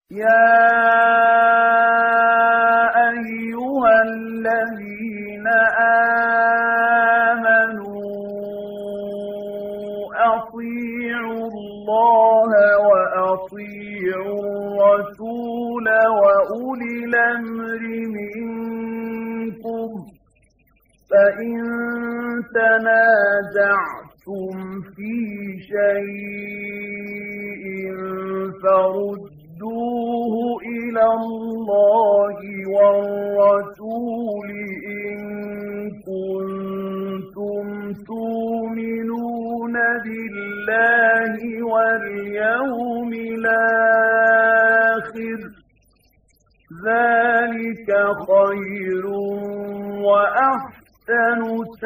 يا أيها الذين آمنوا أطيعوا الله وأطيعوا الرسول وأولي الأمر منكم فإن تنازعتم في شيء فردوه إلى الله والرسول إن كنتم تؤمنون بالله واليوم الآخر ذلك خير وأحسن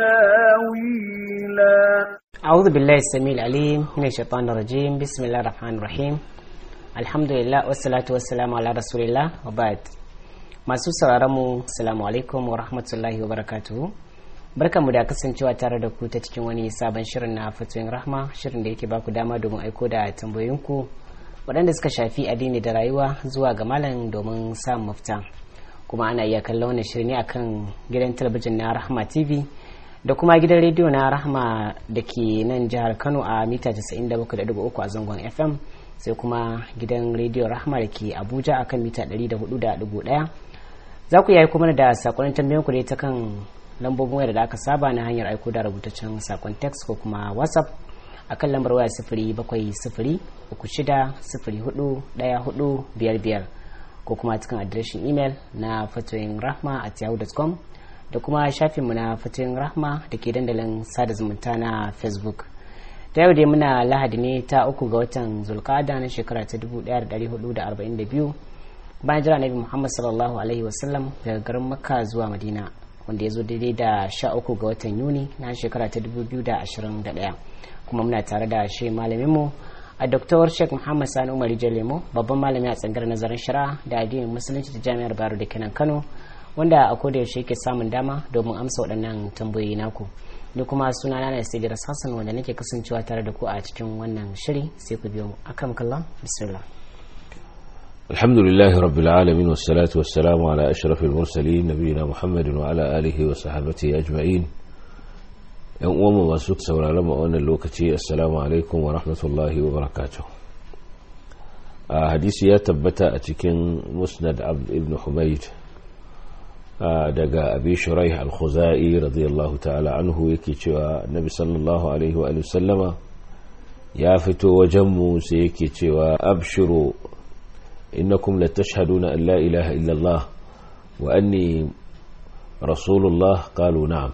تاويلا أعوذ بالله السميع العليم من الشيطان الرجيم بسم الله الرحمن الرحيم الحمد لله والصلاة والسلام على رسول الله وبعد masu sauraron mu assalamu alaikum wa rahmatullahi wa barakatuhu barkanmu da kasancewa tare da ku ta cikin wani sabon shirin na fatoyin rahma shirin da yake baku dama domin aiko da tambayoyinku waɗanda suka shafi addini da rayuwa zuwa ga malam domin samun mafita kuma ana iya kallon wannan shirin ne akan gidan talabijin na rahma tv da kuma gidan rediyo na rahma da ke nan jihar kano a mita 97.3 a zangon fm sai kuma gidan rediyo rahma da ke abuja a kan mita 104.1 za ku yi aiko mana da sakonin tambayan ku ta kan lambobin waya da aka saba na hanyar aiko da rubutaccen sakon text ko kuma whatsapp a kan lambar waya sifiri bakwai sifiri uku shida sifiri hudu daya hudu biyar biyar ko kuma cikin adireshin imel na fatoyin rahma at yahoo.com da kuma shafinmu na fatoyin rahma da ke dandalin sada zumunta na facebook ta yau dai muna lahadi ne ta uku ga watan zulkada na shekara ta 1442 bayan jira nabi muhammad sallallahu alaihi wasallam daga garin makka zuwa madina wanda ya zo daidai da sha uku ga watan yuni na shekara ta 2021 kuma muna tare da shi malaminmu a Dr. Sheikh Muhammad Sani Umar Jalemo babban malami a tsangar nazarin shari'a da addinin musulunci da jami'ar Baro da kenan Kano wanda a koda yaushe yake samun dama domin amsa waɗannan tambayoyi naku ni kuma suna na na Sidiras Hassan wanda nake kasancewa tare da ku a cikin wannan shiri sai ku biyo mu akram kallah bismillah الحمد لله رب العالمين والصلاة والسلام على أشرف المرسلين نبينا محمد وعلى آله وصحبه أجمعين yan uwanmu masu sauraron mu wannan lokaci assalamu alaikum wa rahmatullahi wa barakatuh a hadisi ya tabbata a cikin musnad abd ibn humayd daga abi shuraih al-khuzai radiyallahu ta'ala anhu yake cewa nabi sallallahu alaihi wa sallama ya fito wajen mu sai yake cewa abshiru innakum latashhaduna an la ilaha illa allah wa anni rasulullah qalu na'am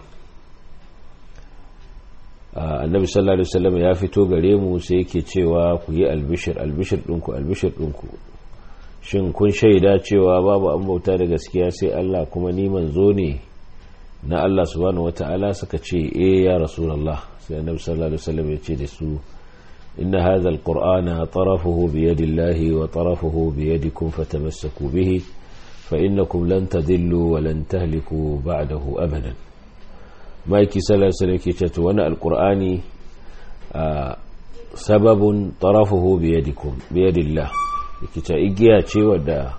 annabi sallallahu alaihi wasallam ya fito gare mu sai yake cewa ku yi albishir albishir ɗinku albishir ɗinku shin kun shaida cewa babu an bauta da gaskiya sai Allah kuma ni manzo ne na Allah subhanahu wata'ala suka ce eh ya rasulullah sai annabi sallallahu alaihi wasallam ya ce da su inna hadha alqur'ana tarafuhu bi yadillahi wa tarafuhu bi yadikum fatamassaku bihi fa innakum lan tadillu wa lan tahliku ba'dahu abadan maiki salasa da ke ceto wani alkur'ani a sababin tarafuhu biyadillah da ke ta igiya ce wadda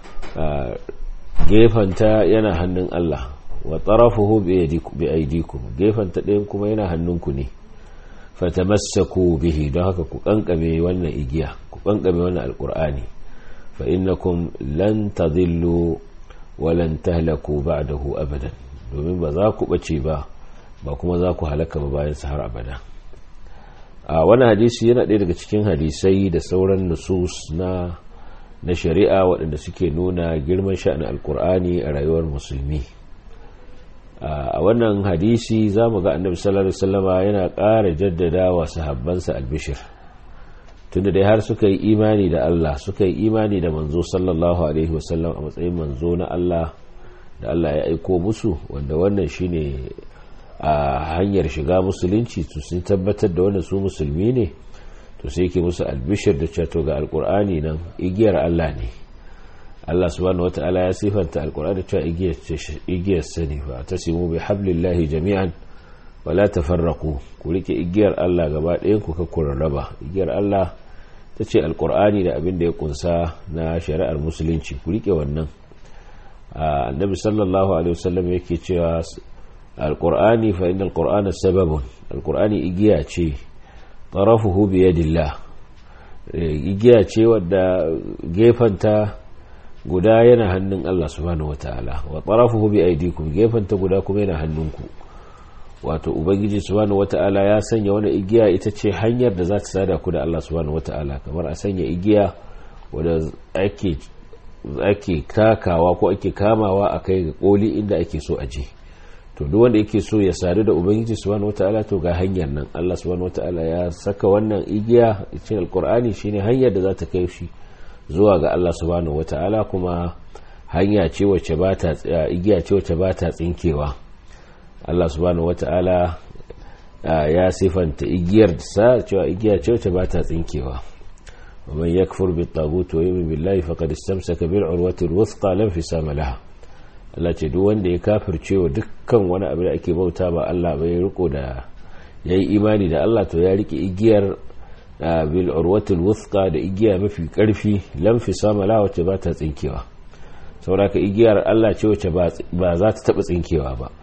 gefanta yana hannun Allah wa tarafuhu biyadikum gefanta ɗayan kuma yana hannunku ne fatamassaku bihi don haka ku kankame wannan igiya ku kankame wannan alkur'ani fa innakum lan tadillu wa lan tahlaku ba'dahu abadan domin ba za ku bace ba ba kuma za ku halaka ba bayan su har abada a wani hadisi yana ɗaya daga cikin hadisai da sauran nusus na na shari'a waɗanda suke nuna girman sha'anin alkur'ani a rayuwar musulmi a wannan hadisi za mu ga annabi sallallahu alaihi wasallama yana ƙara jaddada wa sahabbansa albishir tunda dai har suka yi imani da Allah suka yi imani da manzo sallallahu alaihi wasallam a matsayin manzo na Allah da Allah ya aiko musu wanda wannan shine a hanyar shiga musulunci to sun tabbatar da wannan su musulmi ne to sai yake musu albishir da ceto ga alkur'ani nan igiyar Allah ne Allah subhanahu wataala ya sifanta alkur'ani cewa igiyar sani fa tasimu bi hablillahi jami'an wala tafarraqu ku rike igiyar Allah gaba ɗayan ku ka raba igiyar Allah ta ce alkur'ani da abin da ya kunsa na shari'ar musulunci ku rike wannan annabi sallallahu alaihi wasallam yake cewa alkur'ani fa inna alkur'ana sababun alkur'ani igiya ce tarafuhu bi yadillah igiya ce wadda gefanta guda yana hannun Allah subhanahu wataala wa tarafuhu bi aydikum gefanta guda kuma yana hannunku wato ubangiji subhanahu wataala ya sanya wani igiya ita ce hanyar da za ta sada ku da Allah subhanahu wataala kamar a sanya igiya wadda ake ake takawa ko ake kamawa a kai ga koli inda ake so a je to duk wanda yake so ya sadu da ubangiji subhanahu wataala to ga hanyar nan Allah subhanahu wataala ya saka wannan igiya cikin alkur'ani shine hanyar da za ta kai shi zuwa ga Allah subhanahu wataala kuma hanya ce wacce ba ta igiya ce wacce ba ta tsinkewa Allah subhanahu wataala ya sifanta igiyar sa cewa igiya ce wacce ba ta tsinkewa ومن يكفر بالطاغوت ويؤمن بالله فقد استمسك بالعروة الوثقى لا انفصام لها Allah ce duk wanda ya kafirce wa dukkan wani abu da ake bauta ba Allah bai riko da yayi imani da Allah to ya rike igiyar bil urwatul wuthqa da igiya mafi karfi lam fisama la wacce ba ta tsinkewa saboda ka igiyar Allah ce wacce ba za ta taba tsinkewa ba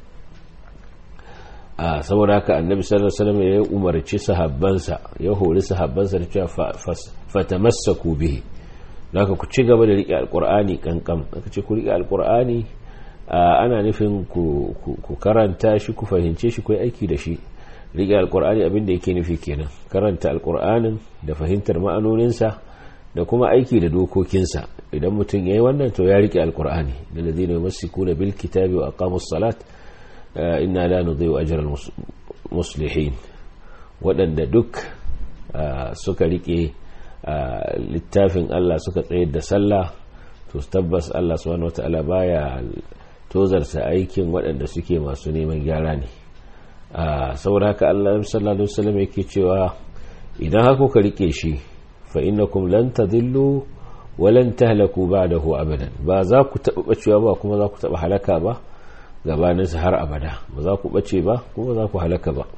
a saboda haka annabi sallallahu alaihi wasallam ya umarci sahabbansa ya hori sahabbansa da cewa fatamassaku bihi zaka ku ci gaba da rike alqur'ani kankan aka ce ku rike alqur'ani ana nufin ku karanta shi ku fahimce shi ku aiki da shi rike alqur'ani abin da yake nufi kenan karanta alqur'anin da fahimtar ma'anoninsa da kuma aiki da dokokinsa idan mutum yayi wannan to ya rike alqur'ani da ladina yumassikuna bil kitabi wa aqamus salat inna la nudhi'u ajral muslihin waɗanda duk suka rike littafin Allah suka tsayar da sallah to tabbas Allah subhanahu wata'ala baya tozarta aikin waɗanda suke masu neman gyara ne saboda haka Allah sallallahu alaihi wasallam yake cewa idan haka ka rike shi fa innakum lan tadillu wa lan tahlaku ba'dahu abadan ba za ku taɓa bacewa ba kuma za ku taɓa halaka ba gabaninsa har abada ba za ku bace ba kuma za ku halaka ba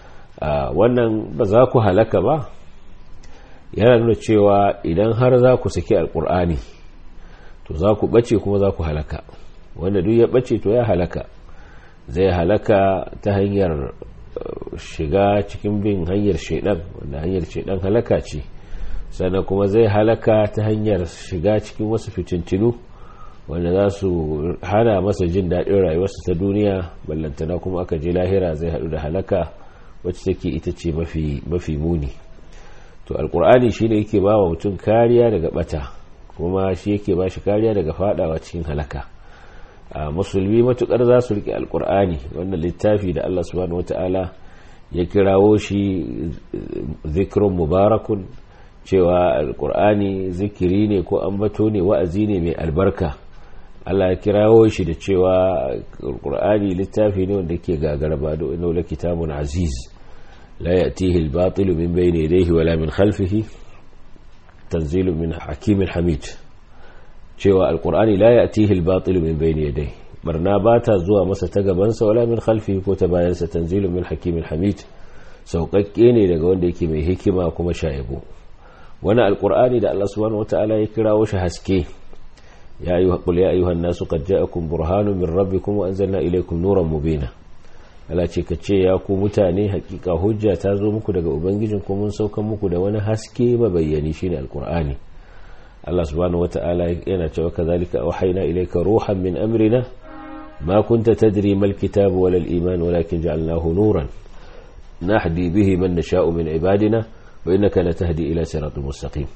wannan ba za ku halaka ba yana nuna cewa idan har za ku saki alkur'ani to za ku bace kuma za ku halaka wanda duk ya bace to ya halaka zai halaka ta hanyar shiga cikin bin hanyar shaidan wanda hanyar shaidan halaka ce sannan kuma zai halaka ta hanyar shiga cikin wasu fitintinu wanda za su hana masa jin daɗin rayuwarsa ta duniya ballantana kuma aka je lahira zai haɗu da halaka wacce take ita ce mafi muni to alkur'ani shine yake ba wa mutum kariya daga bata kuma shi yake ba shi kariya daga fadawa cikin halaka a musulmi matukar za su rike alkur'ani wannan littafi da allah subhanahu wata'ala ya kirawo shi zikrun mubarakun cewa alkur'ani zikiri ne ko ambato ne wa'azi ne mai albarka Allah ya kirawo shi da cewa alkur'ani littafi ne wanda ke gagaraba da wani kitabun aziz لا يأتيه الباطل من بين يديه ولا من خلفه تنزيل من حكيم حميد cewa alkur'ani la ya'tihi al-batil min bayni yadayhi barna bata zuwa masa ta gabansa wala min khalfihi ko ta bayansa tanzilun min hakimin hamid sauƙaƙƙe ne daga wanda yake mai hikima kuma shayabo wani alkur'ani da Allah subhanahu wataala ya kirawo shi haske ya ayyuha qul ya ayyuhan nasu qad ja'akum burhanun min rabbikum wa anzalna ilaykum nuran mubina Allah ce ka ce ya ku mutane hakika hujja ta zo muku daga ubangijin ko mun saukan muku da wani haske mabayyani shine alqur'ani Allah subhanahu wata'ala yana cewa kazalika auhayna ilayka ruhan min amrina ma kunta tadri mal kitab wala al iman walakin ja'alnahu nuran nahdi bihi man nasha'u min ibadina wa innaka latahdi ila siratal mustaqim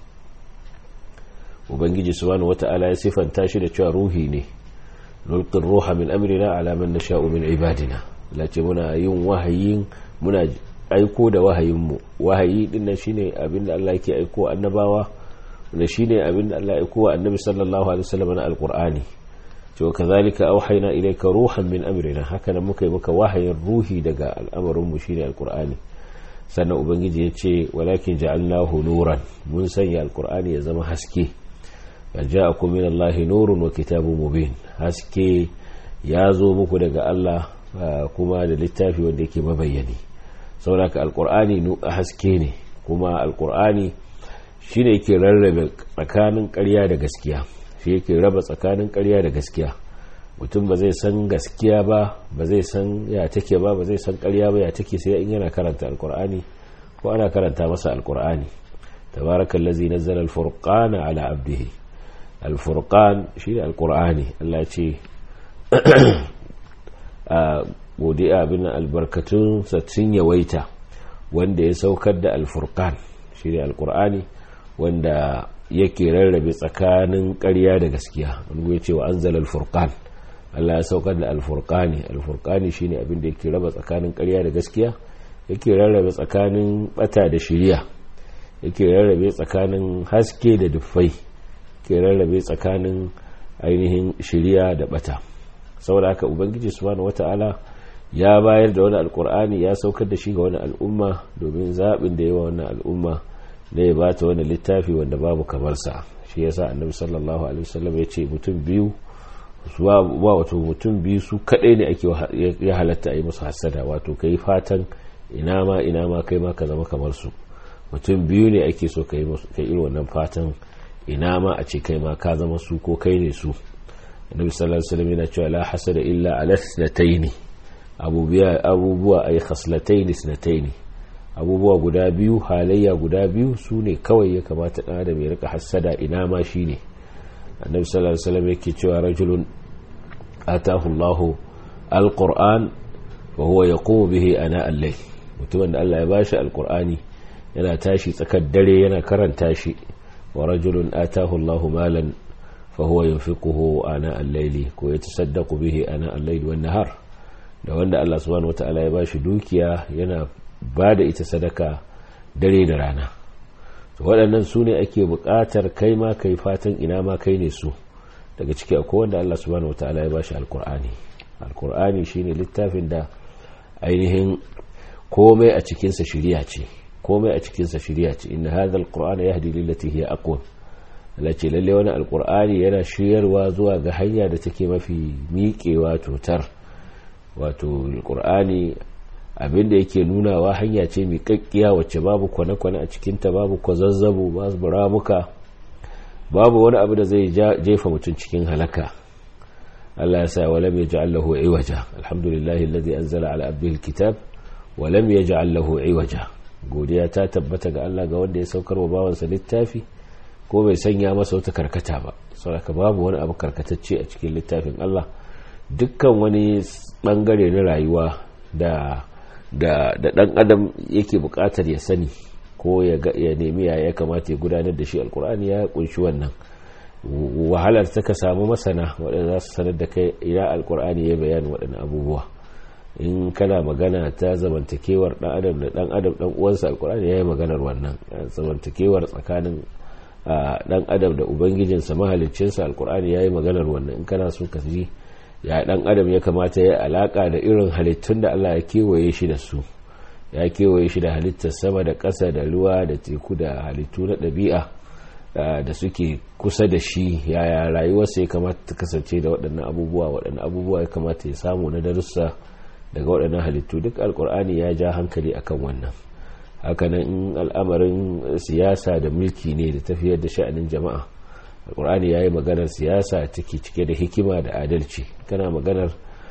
ubangiji subhanahu wata'ala ya sifanta shi da cewa ruhi ne nulqi ruha min amrina ala man nasha'u min ibadina lace muna yin wahayin muna aiko da wahayinmu wahayi din nan shine abinda Allah yake aiko annabawa da shine abinda Allah ya aiko wa annabi sallallahu alaihi wasallam na alqur'ani to kazalika auhayna ilayka ruhan min amrina haka nan muka yi maka wahayin ruhi daga al'amarin mu shine alqur'ani sannan ubangiji ya ce walakin ja'alnahu nuran mun sanya alqur'ani ya zama haske ja'akum min Allahi nurun wa kitabun mubin haske ya zo muku daga Allah kuma da littafi wanda yake mabayyani saboda alkur'ani haske ne kuma alkur'ani shi ne yake rarrabe tsakanin ƙarya da gaskiya shi yake raba tsakanin ƙarya da gaskiya mutum ba zai san gaskiya ba ba zai san ya take ba ba zai san ƙarya ba ya take sai in yana karanta alkur'ani ko ana karanta masa alkur'ani tabarakallazi nazzala alfurqana ala abdihi alfurqan shine alkur'ani Allah ce a godiya abin albarkatun sun yawaita wanda ya saukar da alfurqan shine alkur'ani wanda yake rarrabe tsakanin ƙarya da gaskiya wani ya ce wa anzala alfurqan Allah ya saukar da alfurqani alfurqani shine abin da yake raba tsakanin ƙarya da gaskiya yake rarrabe tsakanin bata da shiriya yake rarrabe tsakanin haske da duffai yake rarrabe tsakanin ainihin shiriya da bata saboda haka ubangiji subhanahu wata'ala ya bayar da wani alkur'ani ya saukar da shi ga wani al'umma domin zaɓin da yawa wannan al'umma da ya bata wani littafi wanda babu kamar sa shi yasa annabi sallallahu alaihi wasallam ya ce mutum biyu ba wato mutum biyu su kadai ne ake ya halatta a yi musu hasada wato kai fatan ina ma ina ma kai ma ka zama kamar su mutum biyu ne ake so ka yi irin wannan fatan ina ma a ce kai ma ka zama su ko kai ne su annabi sallallahu alaihi wasallam yana cewa la hasada illa ala thnatayn abubuwa ay khaslatayn thnatayn abubuwa guda biyu halayya guda biyu su ne kawai ya kamata dan adam ya rika hasada ina ma shine annabi sallallahu alaihi wasallam yake cewa rajulun atahu Allahu alquran wa huwa yaqumu bihi ana al-layl mutumin da Allah ya bashi alqur'ani yana tashi tsakar dare yana karanta shi wa rajulun atahu Allahu malan fa huwa yunfiquhu ana al-layli ko yatasaddaqu bihi ana al-layli wan nahar da wanda Allah subhanahu wataala ya bashi dukiya yana bada ita sadaka dare da rana to waɗannan su ne ake buƙatar kai ma kai fatan ina ma kai ne su daga ciki akwai wanda Allah subhanahu wataala ya bashi alqur'ani alqur'ani shine littafin da ainihin komai a cikinsa shiriya ce komai a cikinsa shiriya ce inna hadha alqur'ana yahdi lillati hiya aqwam lace lalle wani alqur'ani yana shiryarwa zuwa ga hanya da take mafi miƙewa totar wato alqur'ani abinda yake nunawa hanya ce mai kakkiya wacce babu kwane-kwane a cikinta babu kwazazzabo babu ramuka babu wani abu da zai jefa mutum cikin halaka Allah ya sa walam yaj'al lahu iwaja alhamdulillahi alladhi anzala ala abdihi alkitab walam yaj'al lahu iwaja godiya ta tabbata ga Allah ga wanda ya saukar wa bawansa littafi ko bai sanya masa wata karkata ba saboda babu wani abu karkatacce a cikin littafin Allah dukkan wani bangare na rayuwa da da da dan adam yake bukatar ya sani ko ya ya nemi ya kamata ya gudanar da shi alkur'ani ya kunshi wannan wahalar ta ka samu masana waɗanda za su sanar da kai ina alkur'ani ya bayani waɗannan abubuwa in kana magana ta zamantakewar ɗan adam da ɗan adam ɗan uwansa alkur'ani ya yi maganar wannan zamantakewar tsakanin ɗan adam da ubangijinsa mahaliccinsa alkur'ani ya yi maganar wannan in kana so ka ji ya ɗan adam ya kamata ya alaka da irin halittun da allah ya kewaye shi da su ya kewaye shi da halittar sama da ƙasa da ruwa da teku da halittu na ɗabi'a da suke kusa da shi yaya rayuwarsa ya kamata ta kasance da waɗannan abubuwa waɗannan abubuwa ya kamata ya samu na darussa daga waɗannan halittu duk alkur'ani ya ja hankali akan wannan hakanan in al'amarin siyasa da mulki ne da tafiyar da sha'anin jama'a alkur'ani ya yi maganar siyasa take cike da hikima da adalci kana maganar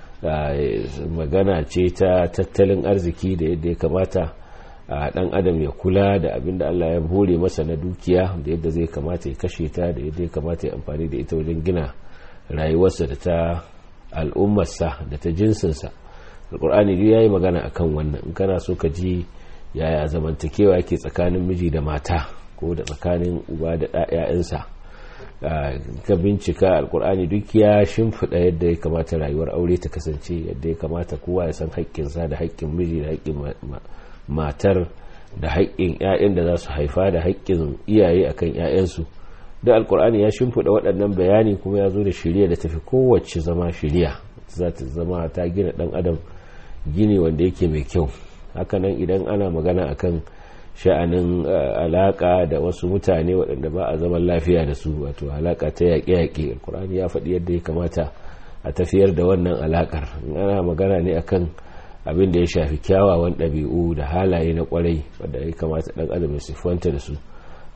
magana ce ta tattalin arziki da yadda ya kamata a dan adam ya kula da abin da Allah ya hore masa na dukiya da yadda zai kamata ya kashe ta da yadda ya kamata ya amfani da ita wajen gina rayuwarsa da ta al'ummarsa da ta jinsinsa alkur'ani duk yayi magana akan wannan in kana so ka ji yaya zamantakewa yake tsakanin miji da mata ko da tsakanin uba da ɗayansa ka bincika alkur'ani duk ya shimfiɗa yadda ya kamata rayuwar aure ta kasance yadda ya kamata kowa ya san haƙƙinsa da haƙƙin miji da haƙƙin matar da haƙƙin 'ya'yan da za su haifa da haƙƙin iyaye akan 'ya'yansu da alkur'ani ya shimfiɗa waɗannan bayani kuma ya zo da shirya da tafi kowace zama shirya za ta zama ta gina ɗan adam gini wanda yake mai kyau hakanan idan ana magana akan sha'anin alaƙa da wasu mutane waɗanda ba a zaman lafiya da su wato alaƙa ta yaƙe-yaƙe alkur'ani ya faɗi yadda ya kamata a tafiyar da wannan alaƙar ana magana ne akan abin da ya shafi kyawawan ɗabi'u da halaye na ƙwarai wadda ya kamata ɗan adam ya siffanta da su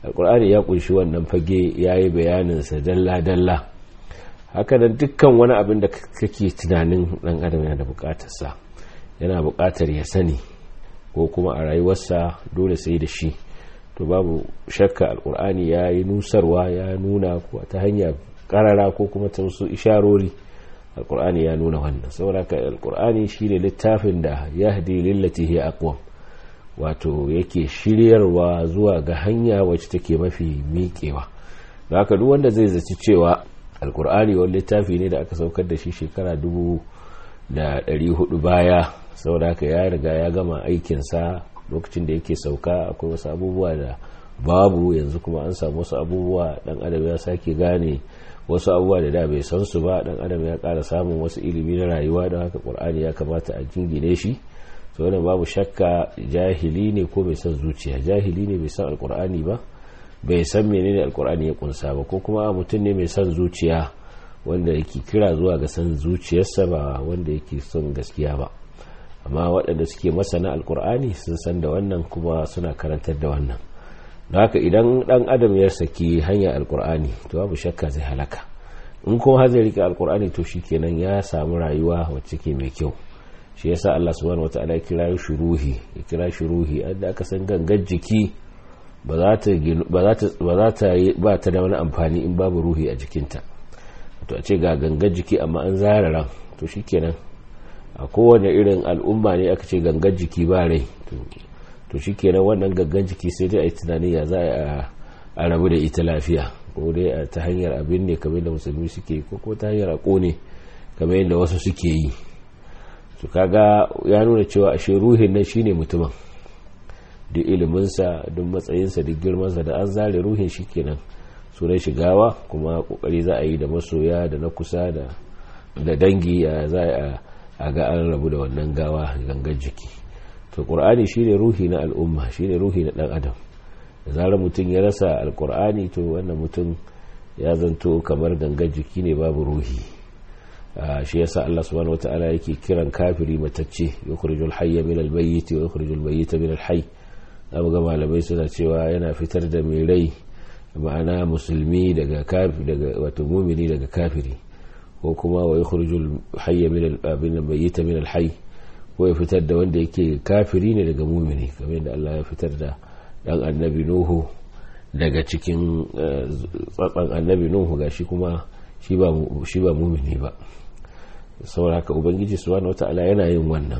alkur'ani ya kunshi wannan fage ya yi bayaninsa dalla-dalla haka da dukkan wani abin da kake tunanin dan adam yana da bukatarsa yana bukatar ya sani ko kuma a rayuwarsa dole sai da shi to babu shakka alkur'ani ya yi nusarwa ya nuna ta hanya karara ko kuma ta wasu isharori alkur'ani ya nuna wannan saboda ka alkur'ani shine littafin da yahdi lillati hiya aqwam wato yake shiryarwa zuwa ga hanya wacce take mafi miƙewa da haka duk wanda zai zaci cewa alkur'ani wani littafi ne da aka saukar da shi shekara dubu da ɗari hudu baya saboda haka ya riga ya gama aikinsa lokacin da yake sauka akwai wasu abubuwa da babu yanzu kuma an samu wasu abubuwa dan adam ya sake gane wasu abubuwa da da bai san su ba dan adam ya ƙara samun wasu ilimi na rayuwa don haka qur'ani ya kamata a jingine shi to wannan babu shakka jahili ne ko bai san zuciya jahili ne bai san alqur'ani ba bai san menene alqur'ani ya kunsa ba ko kuma mutum ne mai san zuciya wanda yake kira zuwa ga san zuciyarsa ba wanda yake son gaskiya ba amma waɗanda suke masana alkur'ani sun san da wannan kuma suna karantar da wannan da haka idan ɗan adam ya saki hanyar alkur'ani to babu shakka zai halaka in kuma har zai rike alkur'ani to shikenan ya samu rayuwa wacce ke mai kyau shi yasa Allah subhanahu wataala ya kira shi ruhi ya kira shi ruhi da aka san gangan jiki ba za ta ba za ta ba ta da wani amfani in babu ruhi a jikinta to a ce ga gangan jiki amma an zara ran to shikenan a kowane irin al'umma ne aka ce gangan jiki ba rai to shi kenan wannan gangan jiki sai dai a yi tunani ya za a rabu da ita lafiya ko dai ta hanyar abin ne kamar da musulmi suke ko ko ta hanyar a kone kamar yadda wasu suke yi su kaga ya nuna cewa ashe ruhin nan shine mutumin duk iliminsa duk matsayinsa duk girmansa da an zare ruhin shi kenan sunan shigawa kuma kokari za a yi da masoya da na kusa da dangi za a a ga an rabu da wannan gawa gangan jiki to qur'ani shine ruhi na al'umma shine ruhi na dan adam da zarar mutum ya rasa alqur'ani to wannan mutum ya zanto kamar gangan jiki ne babu ruhi shi yasa Allah subhanahu wataala yake kiran kafiri matacce yukhrijul hayya min al-mayyit wa yukhrijul mayyita min al-hayy zamu ga malamai suna cewa yana fitar da mai rai ma'ana musulmi daga kafiri daga wato mumini daga kafiri ko kuma wa yukhrijul hayya min al mayyita min al hayy ko ya fitar da wanda yake kafiri ne daga mumini kamar yadda Allah ya fitar da dan annabi nuhu daga cikin tsatsan annabi nuhu gashi kuma shi ba shi ba mumini ba saboda haka ubangiji subhanahu wataala yana yin wannan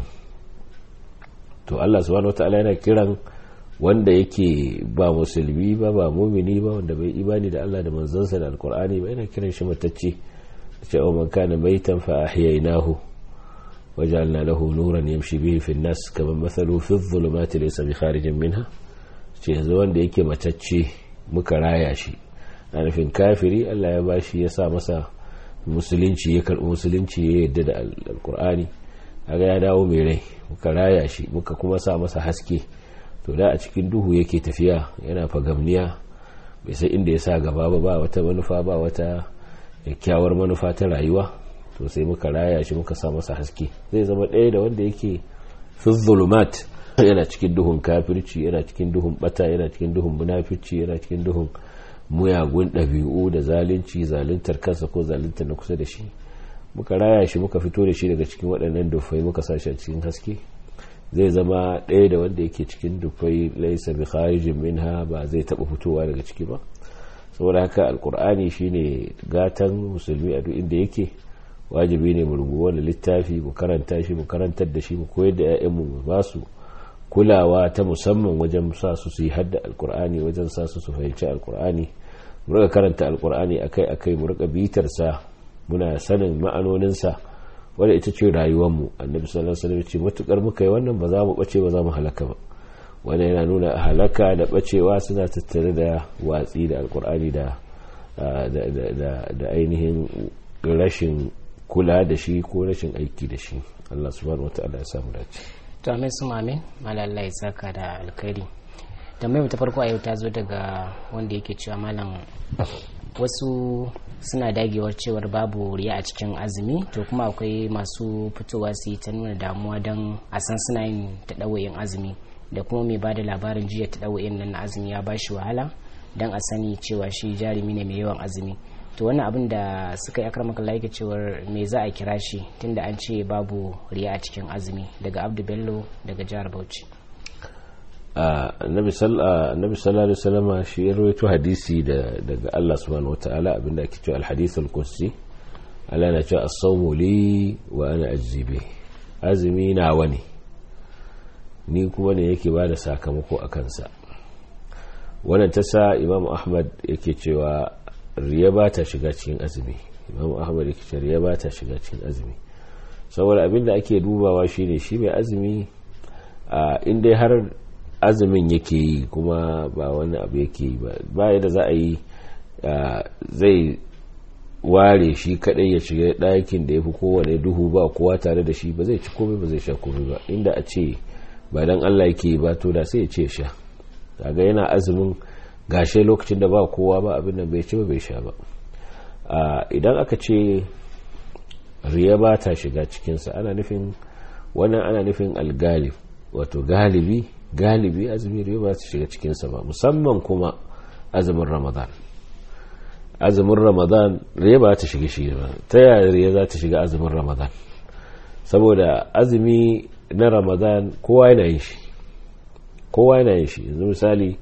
to Allah subhanahu wataala yana kiran wanda yake ba musulmi ba ba mumini ba wanda bai imani da Allah da manzansa da alkur'ani ba yana kiran shi matacce cewa man kana maitan fa ahyaynahu waja'alna lahu nuran yamshi bihi fi an-nas kama mathalu fi adh-dhulumati laysa bi kharijin minha ce yanzu wanda yake matacce muka raya shi a nufin kafiri Allah ya bashi ya sa masa musulunci ya karbi musulunci ya yadda da alkur'ani kaga ya dawo mai rai muka raya shi muka kuma sa masa haske to da a cikin duhu yake tafiya yana fagamniya bai sai inda ya sa gaba ba ba wata manufa ba wata kyakkyawar manufa ta rayuwa to sai muka raya shi muka sa masa haske zai zama ɗaya da wanda yake fi zulumat yana cikin duhun kafirci yana cikin duhun bata yana cikin duhun munafici yana cikin duhun muyagun ɗabi'u da zalunci zaluntar kansa ko zaluntar na kusa da shi muka raya shi muka fito da shi daga cikin waɗannan dufai muka sa shi a cikin haske zai zama ɗaya da wanda yake cikin dufai laisa bi kharijin minha ba zai taɓa fitowa daga ciki ba saboda haka alkur'ani shine gatan musulmi a duk inda yake wajibi ne mu rubu wani littafi mu karanta shi mu karantar da shi mu koyar da 'ya'yanmu mu ba su kulawa ta musamman wajen sa su su yi hadda alkur'ani wajen sa su su fahimci alkur'ani mu rika karanta alkur'ani akai akai mu rika bitar sa muna sanin ma'anoninsa wadda ita ce rayuwarmu annabi sallallahu alaihi wasallam ce matukar muka yi wannan ba za mu bace ba za mu halaka ba wanda yana nuna halaka da bacewa suna tattare da watsi da alkur'ani da da ainihin rashin kula da shi ko rashin aiki da shi Allah subhanahu wataala ya samu dace to amin su mamin malalla ya saka da alkhairi tambayar ta farko a yau ta zo daga wanda yake cewa malam wasu suna dagewar cewar babu riya a cikin azumi to kuma akwai masu fitowa su yi ta nuna damuwa don a san suna yin taɗawayin azumi da kuma mai ba da labarin jiya taɗawayin nan na azumi ya bashi wahala don a sani cewa shi jarumi ne mai yawan azumi to wannan abin da suka yi akramaka laika cewar me za a kira shi tunda an ce babu riya a cikin azumi daga abdu bello daga jihar bauchi annabi sallallahu alaihi wasallama shi ya rawaito hadisi daga Allah subhanahu wataala abinda ake cewa al-hadith al-qudsi Allah na cewa as-sawmu li wa ana ajzi azumi na wani ni kuma ne yake bada sakamako a kansa wannan ta sa Imam Ahmad yake cewa riya ba ta shiga cikin azumi Imam Ahmad yake cewa riya ba ta shiga cikin azumi saboda abinda ake dubawa shine shi mai azumi a inda har azumin yake yi kuma ba wani abu yake yi ba yadda za a yi zai ware shi kadai ya shiga ɗakin da ya fi kowane duhu ba kowa tare da shi ba zai ci komai ba zai sha komai ba inda a ce ba dan Allah yake ba to da sai ya ce sha kaga yana azumin gashe lokacin da ba kowa ba abin nan bai ci ba bai sha ba idan aka ce riya ba ta shiga cikinsa ana nufin wannan ana nufin algalib wato galibi galibi azumi riya ba ta shiga cikinsa ba musamman kuma azumin ramadan azumin ramadan riya ba ta shiga shi ba ta yaya riya za ta shiga azumin ramadan saboda azumi na ramadan kowa yana yin shi kowa yana yin shi yanzu misali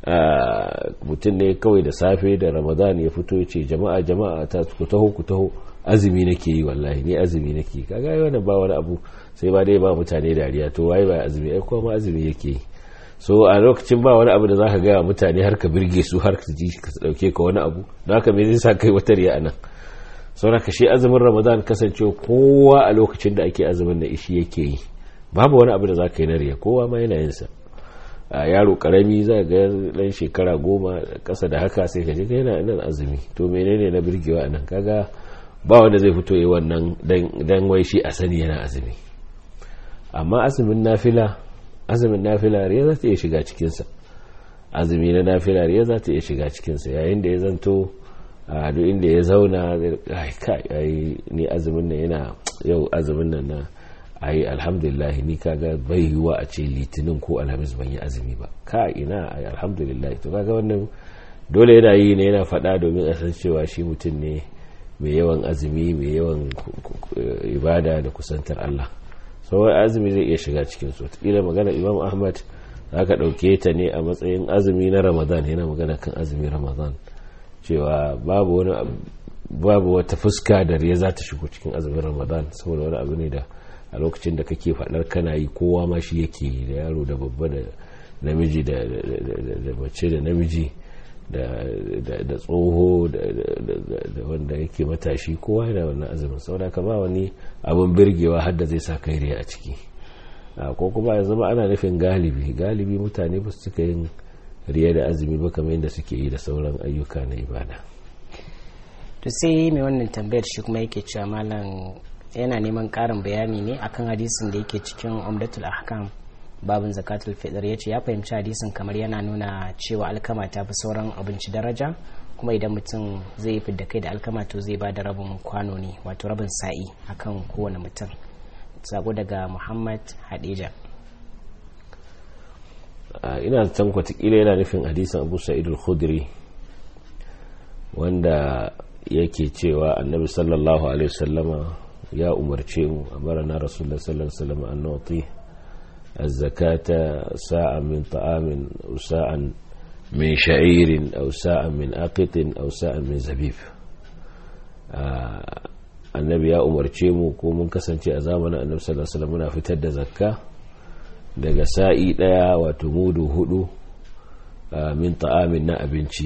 mutum ne kawai da safe da ramadan ya fito ya ce jama'a jama'a ta ku taho ku taho azumi nake yi wallahi ni azumi nake kaga yi wannan ba wani abu sai ba dai ba mutane dariya to waye ba azumi ai kuma azumi yake yi so a lokacin ba wani abu da zaka ga mutane har ka birge su har ka ji ka dauke ka wani abu don haka me zai sa kai wata riya anan saboda ka shi azumin ramadan kasance kowa a lokacin da ake azumin da ishi yake yi babu wani abu da zaka yi na riya kowa ma yana yin sa a yaro karami za ga dan shekara goma kasa da haka sai ka je ka yana nan azumi to menene na birgewa anan kaga ba wanda zai fito yi wannan dan wai shi a sani yana azumi amma azumin nafila azumin nafila riya za ta iya shiga cikinsa azumi na nafila riya za ta iya shiga cikinsa yayin da ya zanto a duk inda ya zauna ai ni azumin nan yana yau azumin nan na ai alhamdulillah ni kaga bai yiwa a ce litinin ko alhamis ban yi azumi ba ka ina ai alhamdulillah to kaga wannan dole yana yi ne yana faɗa domin a san cewa shi mutum ne mai yawan azumi mai yawan ibada da kusantar Allah sauran azumi zai iya shiga cikin su wataƙila magana imam ahmad za ka ɗauke ta ne a matsayin azumi na ramadan yana magana kan azumi ramadan cewa babu wani babu wata fuska da riya za ta shigo cikin azumin ramadan saboda wani abu ne da a lokacin da kake faɗar kana yi kowa ma shi yake yi da yaro da babba da namiji da mace da namiji da tsoho da wanda yake matashi kowa yana wannan azumin saboda ka ba wani abin birgewa har da zai sa kai riya a ciki ko kuma ya zama ana nufin galibi galibi mutane ba su cika yin riya da azumi ba kamar yadda suke yi da sauran ayyuka na ibada to sai mai wannan tambayar shi kuma yake cewa malam yana neman karin bayani ne akan hadisin da yake cikin umdatul ahkam babin zakatul fitr ya ce ya fahimci hadisin kamar yana nuna cewa alkama ta fi sauran abinci daraja kuma idan mutum zai yi fidda kai da alkama to zai ba da rabin kwano ne wato rabin sa'i akan kowane mutum sako daga muhammad hadija ina can kwatakila yana nufin hadisin abu sa'idul khudri wanda yake cewa annabi sallallahu alaihi wasallama ya umarce mu amara na rasulullah sallallahu alaihi wasallam an nuti الزكاة ساعة من طعام أو ساعة من شعير أو ساعة من أقط أو ساعة من زبيب annabi ya umarce mu ko mun kasance a zamanin annabi sallallahu alaihi wasallam muna fitar da zakka daga sa'i daya wato mudu hudu min ta'amin na abinci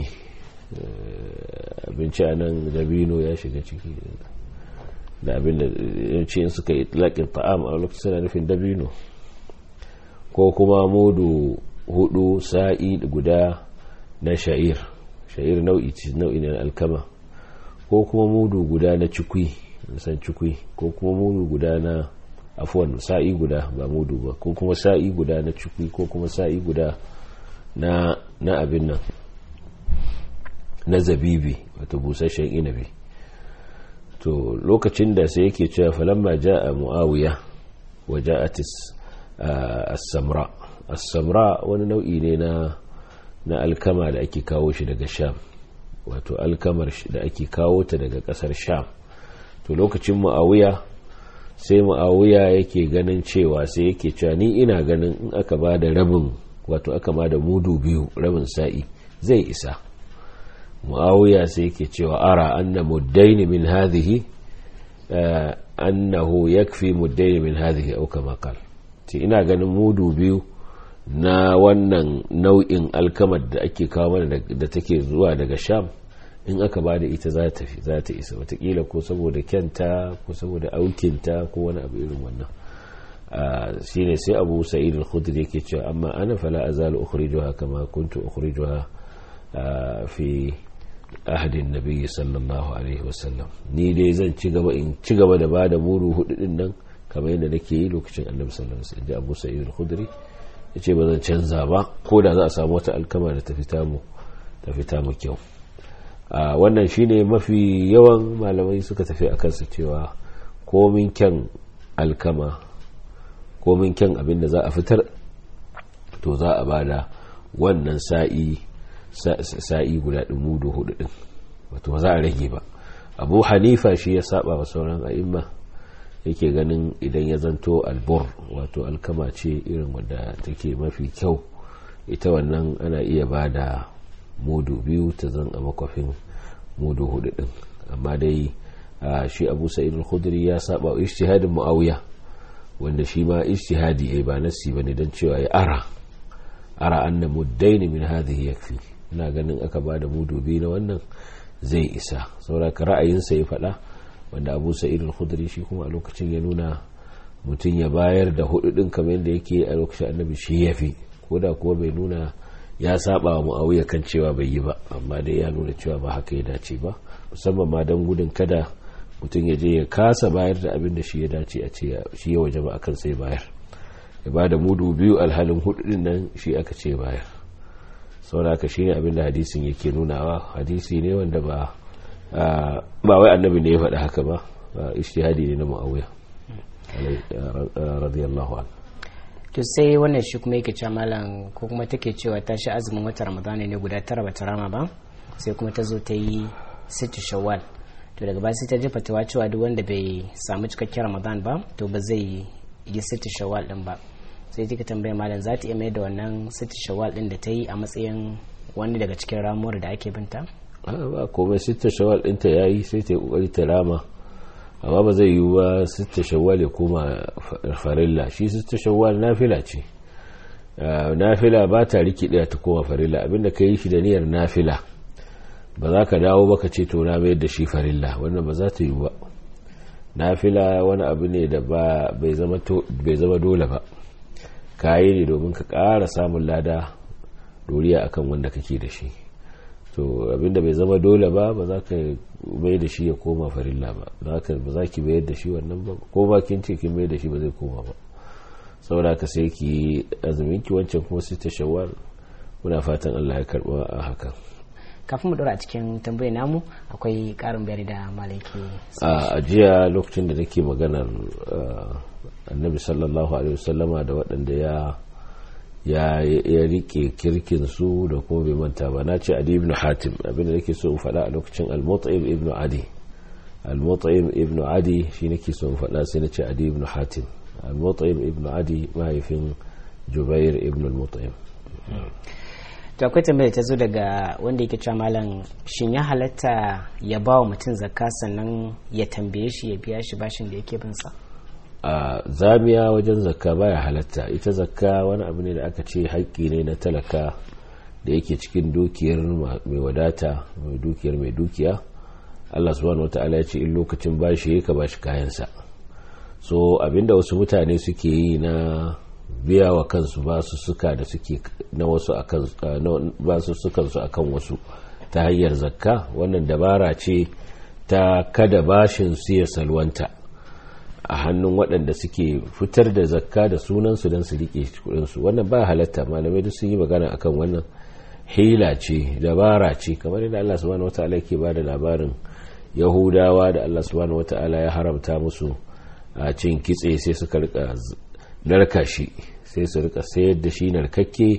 abinci anan dabino ya shiga ciki da abin da yace in suka yi laƙin ta'am a lokacin suna nufin dabino ko kuma mudu hudu sa'i guda na sha'ir sha'ir nau'i nau'i na alkama ko kuma mudu guda na cikwi san cikwi ko kuma mudu guda na afuwan sa'i guda ba mudu ba ko kuma sa'i guda na cikwi ko kuma sa'i guda na na abin nan na zabibi wato busasshen inabi to lokacin da sai yake cewa falamma ja'a muawiya wa ja'atis as-samra as-samra wani nau'i ne na na alkama da ake kawo shi daga sham wato alkamar da ake kawo ta daga kasar sham to lokacin mu'awiya sai mu'awiya yake ganin cewa sai yake cewa ni ina ganin in aka ba da rabin wato aka ba da mudu biyu rabin sa'i zai isa mu'awiya sai yake cewa ara anna muddaini min hadhihi annahu yakfi muddaini min hadhihi aw kama qal ina ganin mudu biyu na wannan nau'in alkamar da ake kawo mana da take zuwa daga sham in aka ba da ita za ta isa watakila ko saboda kyanta ko saboda aukinta ko wani abu irin wannan shi ne sai abu sa'id al-khudri yake cewa amma ana fala azalu ukhrijuha kama kuntu ukhrijuha fi ahadin nabi sallallahu alaihi wasallam ni dai zan ci gaba in ci gaba da bada muru hudu din nan kamar yadda nake yi lokacin annabi sallallahu alaihi wasallam abu sa'id al-khudri yace ba zan canza ba ko da za a samu wata alkama da ta fita mu ta fita mu kyau a wannan shine mafi yawan malamai suka tafi a kansa cewa komin kyan alkama komin kyan abin da za a fitar to za a bada wannan sa'i sa'i guda ɗin mudu hudu ɗin wato ba za a rage ba abu hanifa shi ya saba wa sauran a'imma yake ganin idan ya zanto albur wato alkama ce irin wadda take mafi kyau ita wannan ana iya ba da mudu biyu ta zan a makwafin mudu hudu din amma dai shi abu sa'id al-khudri ya saba wa ijtihadin muawiya wanda shi ma ijtihadi ai ba nasi bane dan cewa ya ara ara anna muddain min hadhihi yakfi ina ganin aka ba da mudu biyu na wannan zai isa saboda ra'ayinsa ya faɗa wanda abu sa'id al-khudri shi kuma a lokacin ya nuna mutum ya bayar da hudu din kamar yadda yake a lokacin annabi shi yafi ko da kuwa bai nuna ya saba wa muawiya kan cewa bai yi ba amma dai ya nuna cewa ba haka ya dace ba musamman ma don gudun kada mutum ya je ya kasa bayar da abin da shi ya dace a ce shi ya waje ba akan sai bayar ya ba da mudu biyu alhalin hudu din nan shi aka ce bayar saboda haka shine abin da hadisin yake nunawa hadisi ne wanda ba ba wai annabi ne ya faɗi haka ba ishtihadi ne na muawiya radiyallahu anhu to sai wannan shi kuma yake cewa malam ko kuma take cewa ta shi azumin wata ramadana ne guda tara bata rama ba sai kuma ta zo ta yi sittu shawwal to daga baya sai ta jefa tawa cewa duk wanda bai samu cikakken ramadan ba to ba zai yi sittu shawwal din ba sai take tambaya malam za ta iya mai da wannan sittu shawwal din da ta yi a matsayin wani daga cikin ramuwar da ake binta ba komai sittu shawwal din ta yayi sai ta yi kokari ta rama amma ba zai yiwu ba sita shawwal ya koma farilla shi sita shawwal nafila ce nafila ba ta rikide ta koma farilla abinda ka yi shi da niyyar nafila ba za ka dawo ba ka ce to na mayar da shi farilla wannan ba za ta yiwu ba nafila wani abu ne da bai zama dole ba ka yi ne domin ka ƙara samun lada doriya akan wanda kake da shi to abinda bai zama dole ba ba za ka mai da shi ya koma farilla ba ba za ki mayar da shi wannan ba ko ba kin ce kin mai da shi ba zai koma ba saboda ka sai ki azumin ki wancan kuma sai ta shawar muna fatan Allah ya karba a hakan kafin mu dora a cikin tambayar namu akwai karin bayani da malaki a jiya lokacin da nake maganar annabi sallallahu alaihi wasallama da waɗanda ya ya ya rike kirkin su da kuma bai manta ba na ce adi ibn hatim abinda nake so in faɗa a lokacin al-mut'im ibn adi al-mut'im ibn adi shi nake so in faɗa sai na ce adi ibn hatim al-mut'im ibn adi mahaifin jubair ibn al-mut'im to akwai tambaya ta zo daga wanda yake cewa malam shin ya halatta ya ba wa mutum zakka sannan ya tambaye shi ya biya shi bashin da yake bin sa a zamiya wajen zakka baya halatta ita zakka wani abu ne da aka ce haƙƙi ne na talaka da yake cikin dukiyar mai wadata mai dukiyar mai dukiya Allah subhanahu wata'ala ya ce in lokacin bashi ka bashi kayansa so abinda wasu mutane suke yi na biya wa kansu basu suka da suke na wasu akan basu sukan su akan wasu ta hanyar zakka wannan dabara ce ta kada bashin su ya salwanta a hannun waɗanda suke fitar da zakka da sunansu don su riƙe kudinsu wannan ba halatta malamai duk sun yi magana akan wannan hila ce dabara ce kamar yadda Allah subhanahu wataala ke ba da labarin yahudawa da Allah subhanahu wataala ya haramta musu a cin kitse sai suka rika narka shi sai su rika sayar da shi narkakke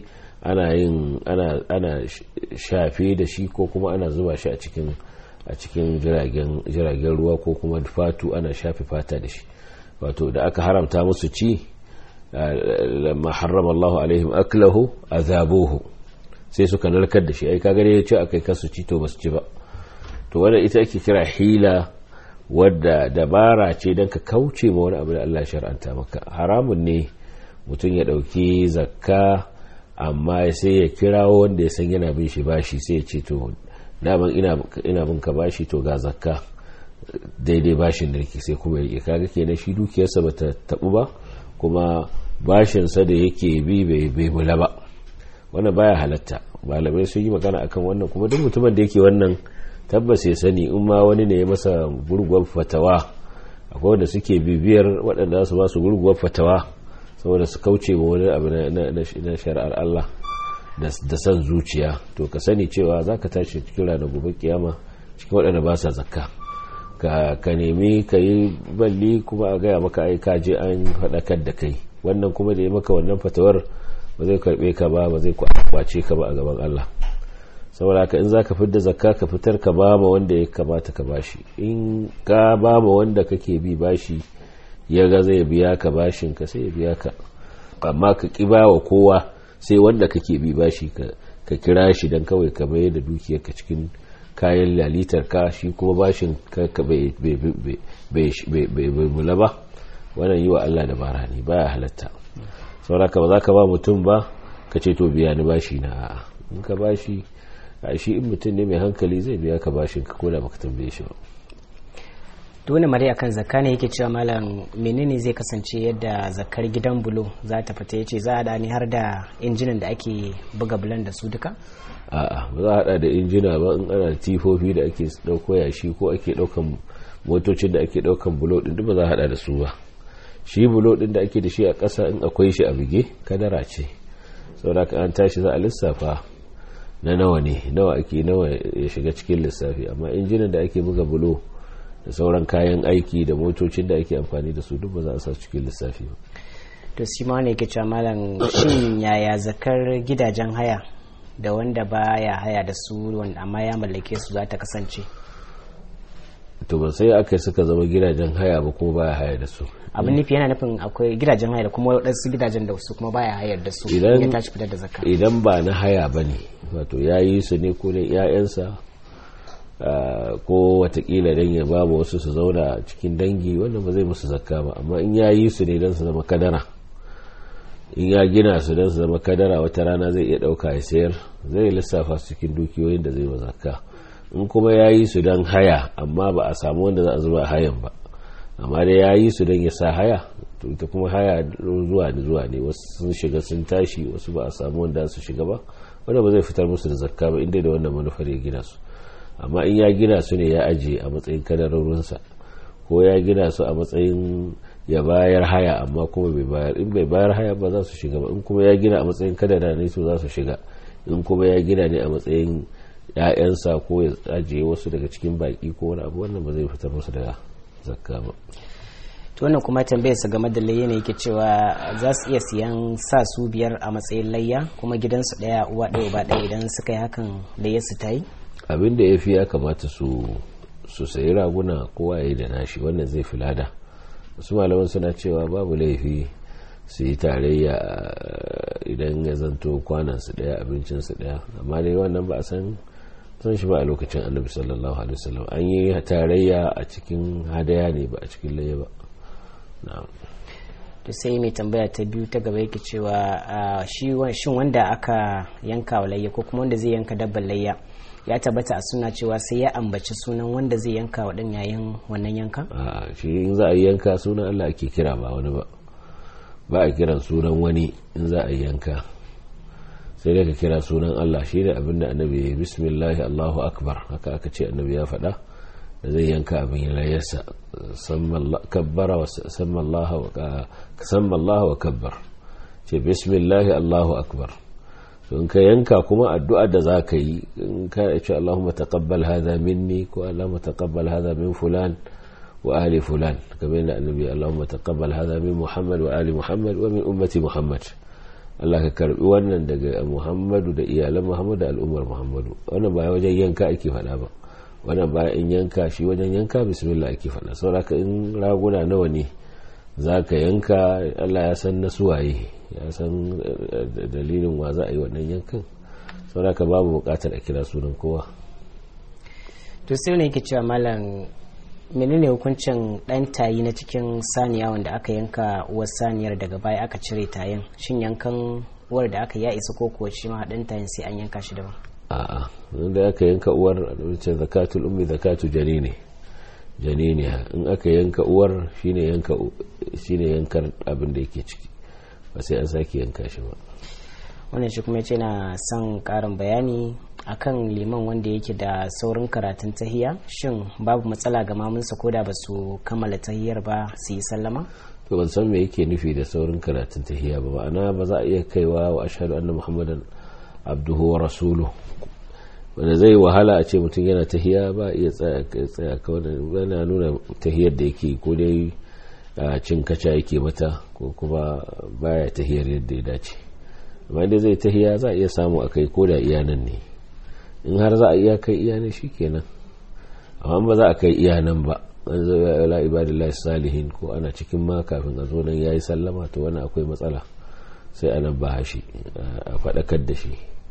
ana yin ana ana shafe da shi ko kuma ana zuba shi a cikin a cikin jiragen jiragen ruwa ko kuma fatu ana shafe fata da shi wato da aka haramta musu ci lamma harrama Allahu alaihim aklahu azabuhu sai suka narkar da shi ai kaga ya ce akai kasu ci to basu ci ba to wanda ita ake kira hila wadda dabara ce don ka kauce ma wani abu da Allah shar'anta maka haramun ne mutum ya dauki zakka amma sai ya kirawo wanda ya san yana bin shi bashi sai ya ce to daman ina ina bin ka bashi to ga zakka daidai bashin da yake sai kuma yake kaga kenan shi dukiyarsa bata tabu ba kuma bashinsa da yake bi bai bula ba wannan baya halatta malamai sun yi magana akan wannan kuma duk mutumin da yake wannan tabbas ya sani in ma wani ne ya masa gurguwar fatawa akwai wanda suke bibiyar waɗanda su ba su gurguwar fatawa saboda su kauce ma wani abu na shari'ar Allah da san zuciya to ka sani cewa za ka tashi cikin ranar gobe kiyama cikin waɗanda ba sa zakka ka nemi ka yi balli kuma a gaya maka ai kaje an faɗakar da kai wannan kuma da ya maka wannan fatawar ba zai karɓe ka ba ba zai kwace ka ba a gaban Allah saboda haka in zaka fitar da zakka ka fitar ka ba ma wanda ya kamata ka bashi in ka ba ma wanda kake bi bashi ya ga zai biya ka bashin ka sai ya biya ka amma ka ki ba wa kowa sai wanda kake bi bashi ka kira shi dan kawai ka bayar da dukiyar ka cikin kayan lalitar ka shi kuma bashin ka bai mula ba wannan yi wa Allah da bara ne baya halatta sauraka ba za ka ba mutum ba ka ce to biya ni bashi na a'a in ka bashi a shi in mutum ne mai hankali zai biya ka bashin ka koda baka tambaye shi ba dole mare akan zakka ne yake cewa malam menene zai kasance yadda zakkar gidan bulo za ta fita yace za a da ni har da injinan da ake buga bulan da su duka a'a ba za a hada da injina ba in ana tifofi da ake dauko yashi ko ake daukan motocin da ake daukan bulo din duk ba za a hada da su ba shi bulo din da ake da shi a ƙasa in akwai shi a bige kadara ce saboda an tashi za a lissafa na nawa ne nawa ake nawa ya shiga cikin lissafi amma injinan da ake buga bulo da sauran kayan aiki da motocin da ake amfani da su duk ba za a sa cikin lissafi ba to shi ma ne ke cewa malam shin yaya zakar gidajen haya da wanda baya haya da su wanda amma ya mallake su za ta kasance to ban sai aka suka zama gidajen haya ba kuma baya haya da su abin nufi yana nufin akwai gidajen haya da kuma waɗansu gidajen da su kuma baya hayar da su Idan- ya tashi fitar da zakka idan ba na haya ba ne wato ya yi su ne ko ne 'ya'yansa ah, ko watakila don ya ba wasu su zauna cikin dangi wannan ba zai musu zakka ba amma in ya yi su ne don su zama kadara in ya gina su don su zama kadara wata rana zai iya ɗauka ya sayar zai lissafa su cikin dukiyoyin da zai ba zakka in kuma ya yi su don haya amma ba a samu wanda za a zuba hayan ba amma dai ya yi su don ya sa haya to ita kuma haya zuwa da zuwa ne wasu sun shiga sun tashi wasu ba a samu wanda su shiga ba wanda ba zai fitar musu da zakka ba inda da wannan manufar ya gina su amma in ya gina su ne ya ajiye a matsayin kadarorinsa ko ya gina su a matsayin ya bayar haya amma kuma bai bayar in bai bayar haya ba za su shiga ba in kuma ya gina a matsayin kadara ne su za su shiga in kuma ya gina ne a matsayin ‘ya'yansa ko ya ajiye wasu daga cikin baki ko wani abu wannan ba zai fitar musu da zakka ba to wannan kuma tambayar sa game da layya ne yake cewa za su iya siyan sa su biyar a matsayin layya kuma gidansu ɗaya uwa ɗaya uba ɗaya idan suka yi hakan layyar su ta yi abin da ya fi ya kamata su su sayi raguna kowa ya yi da nashi wannan zai fi lada wasu malaman suna cewa babu laifi su yi tarayya eh, idan ya zanto kwanansu daya abincinsu daya amma dai wannan ba a san san shi ba a lokacin annabi sallallahu alaihi wasallam an yi tarayya a cikin hadaya ne ba a cikin layya ba na'am to sai mai tambaya ta biyu ta gaba yake cewa ah, shi wa- shin wanda aka yanka wa layya ko kuma wanda zai yanka dabbar layya ya tabbata a suna cewa sai ya ambaci sunan wanda zai yanka wa ɗan yayin wannan yankan a shi in za a yi yanka sunan Allah ake kira ba wani ba ba a kiran sunan wani in za a yi yanka sai dai ka kira sunan Allah shi ne abin da annabi ya yi bismillahi Allahu akbar haka aka ce annabi ya faɗa da zai yanka abin layarsa kabbara wa samma Allah wa kabbar ce bismillahi Allahu akbar to in ka yanka kuma addu'a da za ka yi in ka ce Allahumma taqabbal hadha minni ko Allahumma taqabbal hadha min fulan wa ali fulan kamar yadda annabi Allahumma taqabbal hadha min Muhammad wa ali Muhammad wa min ummati Muhammad Allah ka karbi wannan daga Muhammadu da iyalan Muhammadu da al'ummar Muhammadu wannan ba wajen yanka ake faɗa ba wannan ba in yanka shi wajen yanka bismillah ake faɗa sauraka in raguna nawa ne za ka yanka Allah ya san na suwaye ya san dalilin wa za a yi wannan yankan sauraka babu bukatar a kira sunan kowa to sai ne yake cewa malam menene hukuncin dan tayi na cikin saniya wanda aka yanka uwar saniyar daga baya aka cire tayin shin yankan uwar da aka ya isa ko kuwa shi ma dan tayin sai an yanka shi daban a'a wanda aka yanka uwar ce zakatul ummi zakatu janini janini in aka yanka uwar shine yanka shine yankar abin da yake ciki ba sai an sake yanka shi ba wannan shi kuma yace na son karin bayani akan liman wanda yake da saurin karatun tahiya shin babu matsala ga mamunsa ko da ba su kammala tahiyar ba su yi sallama to ban san me yake nufi da saurin karatun tahiya ba ma'ana ba za a iya kaiwa wa ashhadu anna muhammadan abduhu wa rasuluhu wanda zai wahala a ce mutum yana tahiya ba iya tsaya kawai yana nuna tahiyar da yake ko dai cin kaca yake mata ko kuma baya tahiyar yadda ya dace amma dai zai tahiya za a iya samu a kai ko da iyanan ne in har za a iya kai iyanan shi kenan amma ba za a kai iyanan ba an zo ya la ibadillahi salihin ko ana cikin ma kafin a zo nan yayi sallama to wani akwai matsala sai a nan ba shi a faɗakar da shi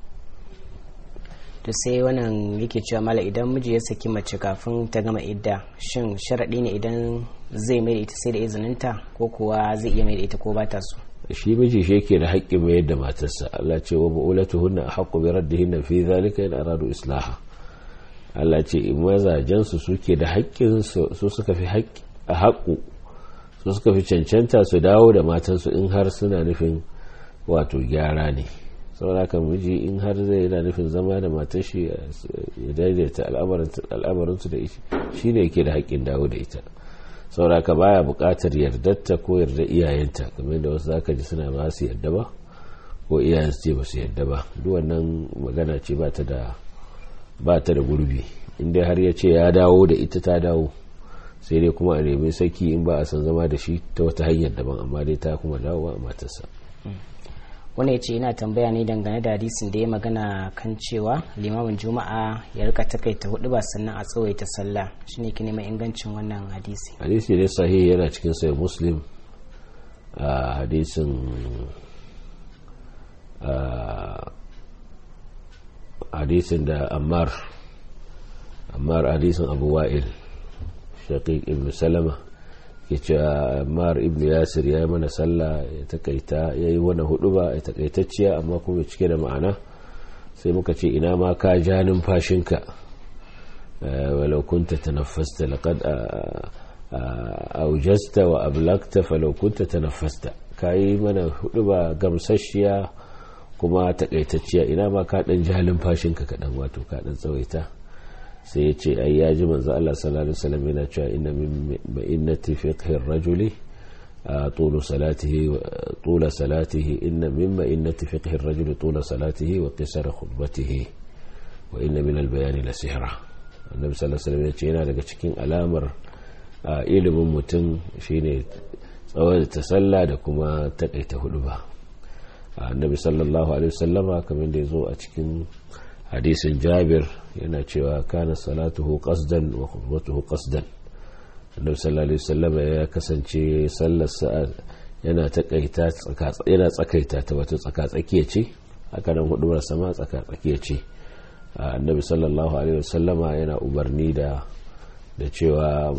to sai wannan yake cewa mala idan miji ya saki mace kafin ta gama idda shin sharaɗi ne idan zai mai da ita sai da izininta ko kuwa zai iya mai da ita ko ba ta so shi miji shi yake da haƙƙin mayar da matarsa Allah ce wa bu'ulatuhunna haqqu bi raddihinna fi zalika in aradu islaha Allah ce in mazajen su suke da haƙƙin su suka fi haƙƙu su suka fi cancanta su dawo da matansu in har suna nufin wato gyara ne sauraka miji in har zai yana nufin zama da matar shi ya daidaita al'amarinsu da shi ne yake da haƙƙin dawo da ita sauraka baya buƙatar yardarta ko yarda iyayenta kamar da wasu zaka ji suna ba su yarda ba ko iyayen su ce ba su yarda ba duk wannan magana ce ba ta da ba ta da gurbi inda har ya ce ya dawo da ita ta dawo sai dai kuma a nemi saki in ba a san zama da shi ta wata hanyar daban amma dai ta kuma dawo a matarsa wani ya ce yana tambaya ne dangane da hadisin da ya magana kan cewa limamin juma'a ya rika takaita hudu ba sannan a tsawaita sallah shine ki neman ingancin wannan hadisi hadisi ne sahihi yana cikin sai muslim a hadisin hadisin da ammar ammar hadisin abu wa'il shaqiq ibn salama ke cewa mar ibn yasir ya yi mana sallah ya takaita ya yi wani hudu ba ya takaitacciya amma kuma cike da ma'ana sai muka ce ina ma ka ja numfashinka walau kunta tanaffasta laqad aujasta wa ablagta falau kunta tanaffasta kai mana hudu ba gamsasshiya kuma takaitacciya ina ma ka dan ja numfashinka kadan wato ka dan tsawaita sai ya ce ai ya ji manzo Allah sallallahu alaihi wasallam yana cewa inna min ma'innati fiqhi ar-rajuli طول صلاته طول صلاته إن من مئنة فقه الرجل طول صلاته وقصر خطبته وإن من البيان لسحرة النبي صلى الله عليه وسلم yace yana daga cikin alamar ilimin mutum shine tsawon ta sallah da kuma takaita hudu ba annabi sallallahu alaihi wasallama kamar da yazo a cikin hadisin jabir yana cewa kana salatuhu qasdan wa khutbatuhu qasdan annabi sallallahu alaihi wasallam ya kasance sallar sa'a yana takaita yana tsakaita ta wato tsaka tsakiya ce haka nan hudubar sama tsaka tsakiya ce annabi sallallahu alaihi wasallam yana umarni da da cewa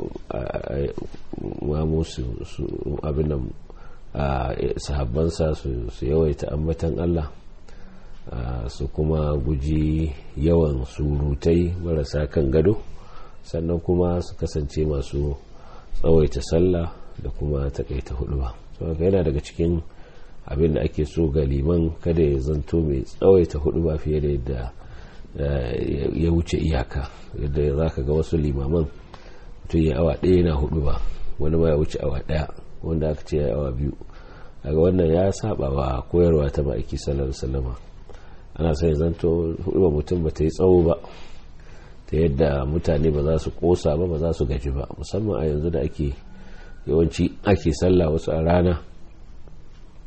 ma musu abin nan sahabbansa su yawaita ambatan Allah su kuma guji yawan surutai marasa kan gado sannan kuma su kasance masu tsawaita sallah da kuma takaita hudu ba saboda yana daga cikin abin da ake so ga liman kada ya zanto mai tsawaita hudu ba fiye da yadda ya wuce iyaka yadda za ka ga wasu limaman mutum ya awa ɗaya na hudu ba wani ma ya wuce awa ɗaya wanda aka ce ya awa biyu daga wannan ya saba wa koyarwa ta ma'aiki sallar salama ana sai zanto hudu ba mutum ba ta yi tsawo ba ta yadda mutane ba za su kosa ba ba za su gaji ba musamman a yanzu da ake yawanci ake sallah wasu a rana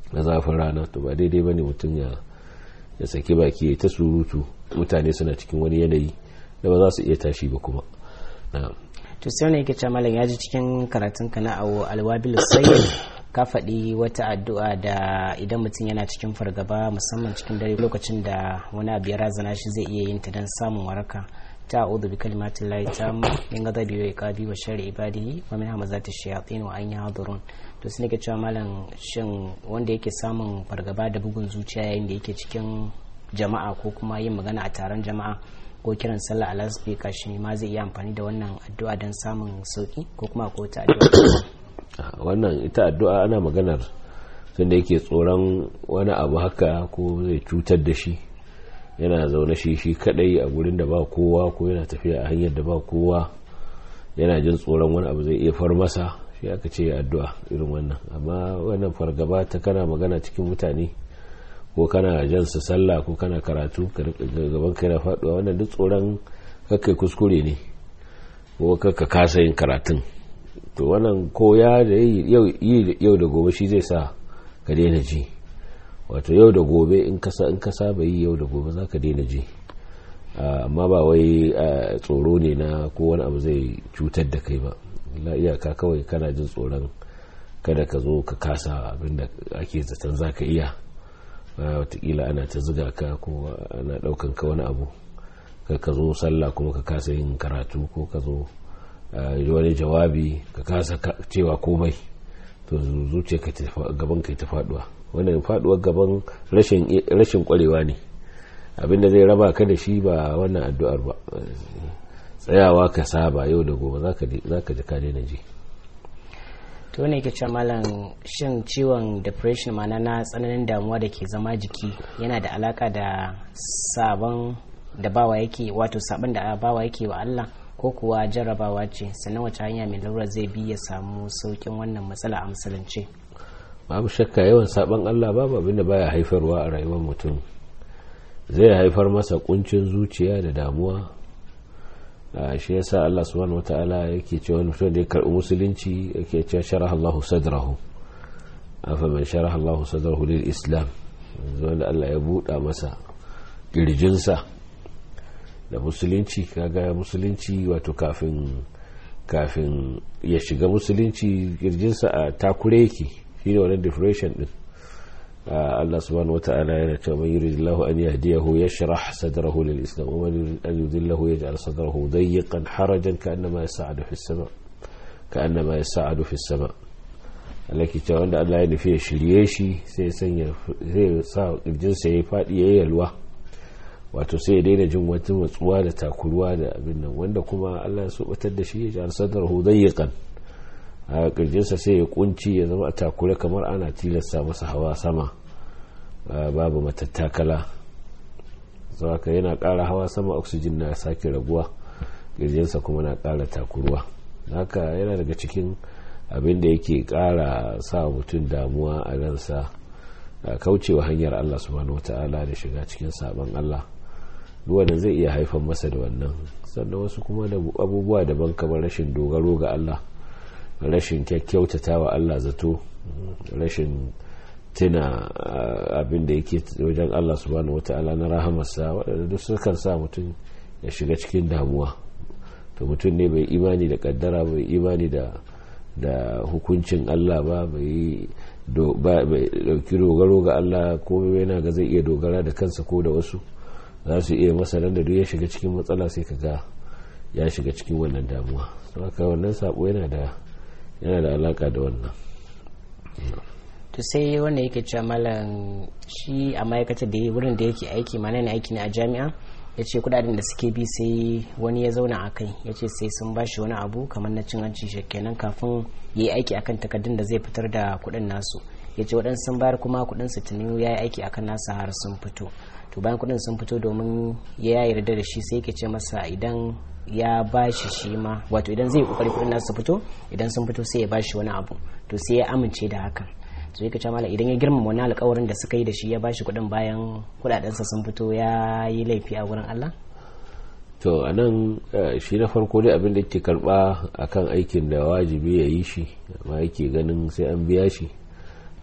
na zafin rana to ba daidai bane mutum ya ya saki baki ya ta surutu mutane suna cikin wani yanayi da ba za su iya tashi ba kuma na'am to sai wani yake cewa malam ya ji cikin karatun ka na awo alwabil sayyid ka faɗi wata addu'a da idan mutum yana cikin fargaba musamman cikin dare lokacin da wani abu ya razana shi zai iya yin ta don samun waraka ta a'udhu bi kalimatin lahi tamma min ghadabi wa iqabi wa sharri ibadihi wa min hamazati shayatin wa an yahdurun to sai nake cewa malam shin wanda yake samun fargaba da bugun zuciya yayin da yake cikin jama'a ko kuma yin magana a taron jama'a ko kiran sallah a lasfika shi ma zai iya amfani da wannan addu'a don samun sauki ko kuma ko ta addu'a wannan ita addu'a ana maganar tunda yake tsoron wani abu haka ko zai cutar da shi yana zaune shi shi kadai a gurin da ba kowa ko yana tafiya a hanyar da ba kowa yana jin tsoron wani abu zai iya far masa shi aka ce addu'a irin wannan amma wannan fargaba ta kana magana cikin mutane ko kana jan su sallah ko kana karatu gaban kai na faduwa wannan duk tsoron kakkai kuskure ne ko kakka kasa yin karatun to wannan koya da yau da gobe shi zai sa ka daina ji wato yau da gobe in ka in ka saba yi yau da gobe za ka daina ji amma ba wai tsoro ne na ko wani abu zai cutar da kai ba la iyaka kawai kana jin tsoron kada ka zo ka kasa abinda ake zaton za ka iya watakila ana ta ziga ka ko ana daukan ka wani abu ka zo sallah kuma ka kasa yin karatu ko ka zo wani jawabi ka kasa cewa komai to zuciya ka gaban ka ta faduwa wannan faduwar gaban rashin kwarewa ne abinda zai raba ka da shi ba wannan addu'ar ba tsayawa ka saba yau da gobe za ka ji ka daina ji to ne ke cewa malam shin ciwon depression mana na tsananin damuwa da ke zama jiki yana da alaka da sabon da bawa yake wato sabon da bawa yake wa Allah ko kuwa jarrabawa ce sannan wace hanya mai lura zai bi ya samu saukin wannan matsala a musulunci babu shakka yawan sabon Allah babu abinda baya haifarwa a rayuwar mutum zai haifar masa kuncin zuciya da damuwa shi yasa Allah subhanahu wataala yake cewa mutum da ya karbi musulunci yake cewa sharaha Allahu sadrahu afa man sharaha Allahu sadrahu lil islam wanda Allah ya buɗa masa kirjinsa da musulunci kaga musulunci wato kafin kafin ya shiga musulunci kirjinsa a takure yake shine wannan depression din Allah subhanahu wata'ala yana cewa man yuridillahu an yahdiyahu yashrah sadrahu lil islam wa man yurid an yudillahu yaj'al sadrahu dayyqan harajan ka'annama yas'adu fis sama ka'annama yas'adu fis sama Allah ke cewa wanda Allah ya nufi ya shirye shi sai sanya zai sa kirjinsa ya fadi ya yalwa wato sai ya daina jin wata matsuwa da takuruwa da abin nan wanda kuma Allah ya sobatar da shi ya ji sadrahu dayyqan a kirjinsa sai ya kunci ya zama a takure kamar ana tilasta masa hawa sama babu matattakala ka yana ƙara hawa sama oxygen na sake raguwa kirjinsa kuma na ƙara takuruwa haka yana daga cikin abin da yake ƙara sa mutum damuwa a ransa kaucewa hanyar Allah subhanahu wata'ala da shiga cikin sabon Allah wanda zai iya haifar masa da wannan sannan wasu kuma da abubuwa daban kamar rashin dogaro ga Allah rashin kyakkyautata wa Allah zato rashin tuna abin da yake wajen Allah subhanahu wata'ala na rahamarsa waɗanda duk sukan sa mutum ya shiga cikin damuwa to mutum ne bai imani da kaddara bai imani da da hukuncin Allah ba bai dauki dogaro ga Allah ko yana ga zai iya dogara da kansa ko da wasu za su iya masa nan da duk ya shiga cikin matsala sai ka ga ya shiga cikin wannan damuwa haka wannan sabo yana da yana da alaka da wannan to sai wanda yake cewa malam shi a ma'aikatar da wurin da yake aiki mana ne aiki ne a jami'a ya ce kudaden da suke bi sai wani ya zauna a kai ya ce sai sun ba shi wani abu kamar na cin hanci kenan kafin ya yi aiki akan takardun da zai fitar da kudin nasu ya ce waɗansu sun bayar kuma kudin su tuni ya yi aiki akan nasa har sun fito to bayan kudin sun fito domin ya yarda da shi sai yake ce masa idan ya bashi shi ma wato idan zai kokari kudin nasu fito idan sun fito sai ya bashi wani abu to sai ya amince da hakan so yake ce mala idan ya girmama wani alkawarin da suka yi da shi ya bashi kudin bayan kudadensa sun fito ya yi laifi a wurin Allah to a nan shi na farko dai abin da ke karba akan aikin da wajibi ya yi shi amma yake ganin sai an biya shi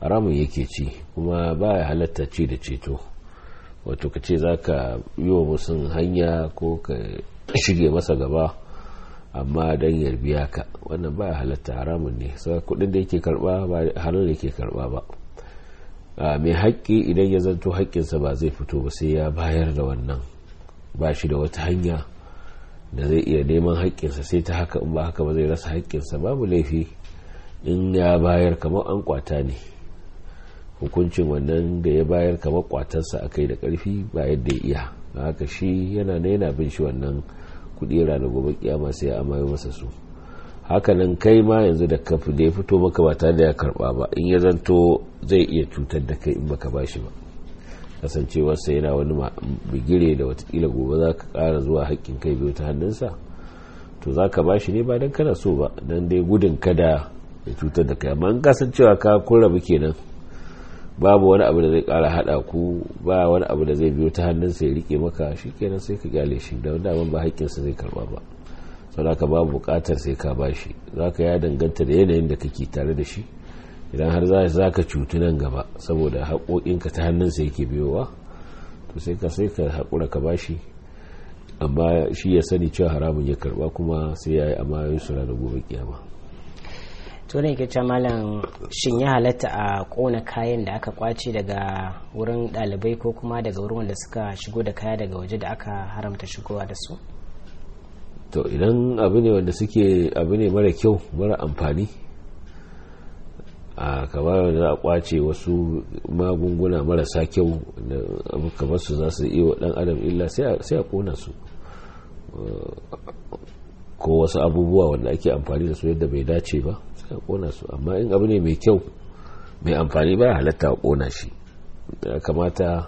haramun yake ci kuma ba ya halatta ci da ceto wato ka ce za ka yi wa musun hanya ko ka shige masa gaba amma don yarbiya ka wannan ba ya halatta haramun ne sai kudin da yake karba ba halal yake karba ba mai haƙƙi idan ya zanto haƙƙinsa ba zai fito ba sai ya bayar da wannan ba shi da wata hanya da zai iya neman haƙƙinsa sai ta haka in ba haka ba zai rasa haƙƙinsa babu laifi in ya bayar kamar an kwata ne hukuncin wannan da ya bayar kamar kwatarsa a kai da ƙarfi ba yadda ya iya haka shi yana na yana bin shi wannan kuɗi ranar gobe kiyama sai ya amayo masa su hakanan kai ma yanzu da kafi da ya fito maka ba tare da ya karba ba in ya zanto zai iya cutar da kai in baka bashi ba kasancewarsa yana wani bigire da watakila gobe za ka kara zuwa haƙƙin kai biyu ta hannunsa to za ka bashi ne ba don kana so ba don dai gudun kada ya cutar da kai amma in kasancewa ka kun rabu kenan babu wani abu da zai kara hada ku ba wani abu da zai biyo ta hannunsa ya rike maka shi kenan sai ka gyale shi da wanda ba haƙƙinsa zai karba ba sau ka babu buƙatar sai ka bashi za ka ya danganta da yanayin da kake tare da shi idan har za ka cutu nan gaba saboda haƙoƙinka ta hannunsa yake biyowa to sai ka sai ka haƙura ka bashi amma shi ya sani cewa haramun ya karba kuma sai ya yi amma yin sura da gobe kiyama to ne ke malam shin ya halatta a kona kayan da aka kwace daga wurin ɗalibai ko kuma daga wurin wanda suka shigo da kaya daga waje da aka haramta shigowa da su to idan abu ne wanda suke abu ne mara kyau mara amfani a kamar da za a kwace wasu magunguna marasa kyau da abu kamar su za su iya wa dan adam illa sai a kona su ko wasu abubuwa wanda ake amfani da su yadda bai dace ba sai a kona su amma in abu ne mai kyau mai amfani ba halatta a kona shi ya kamata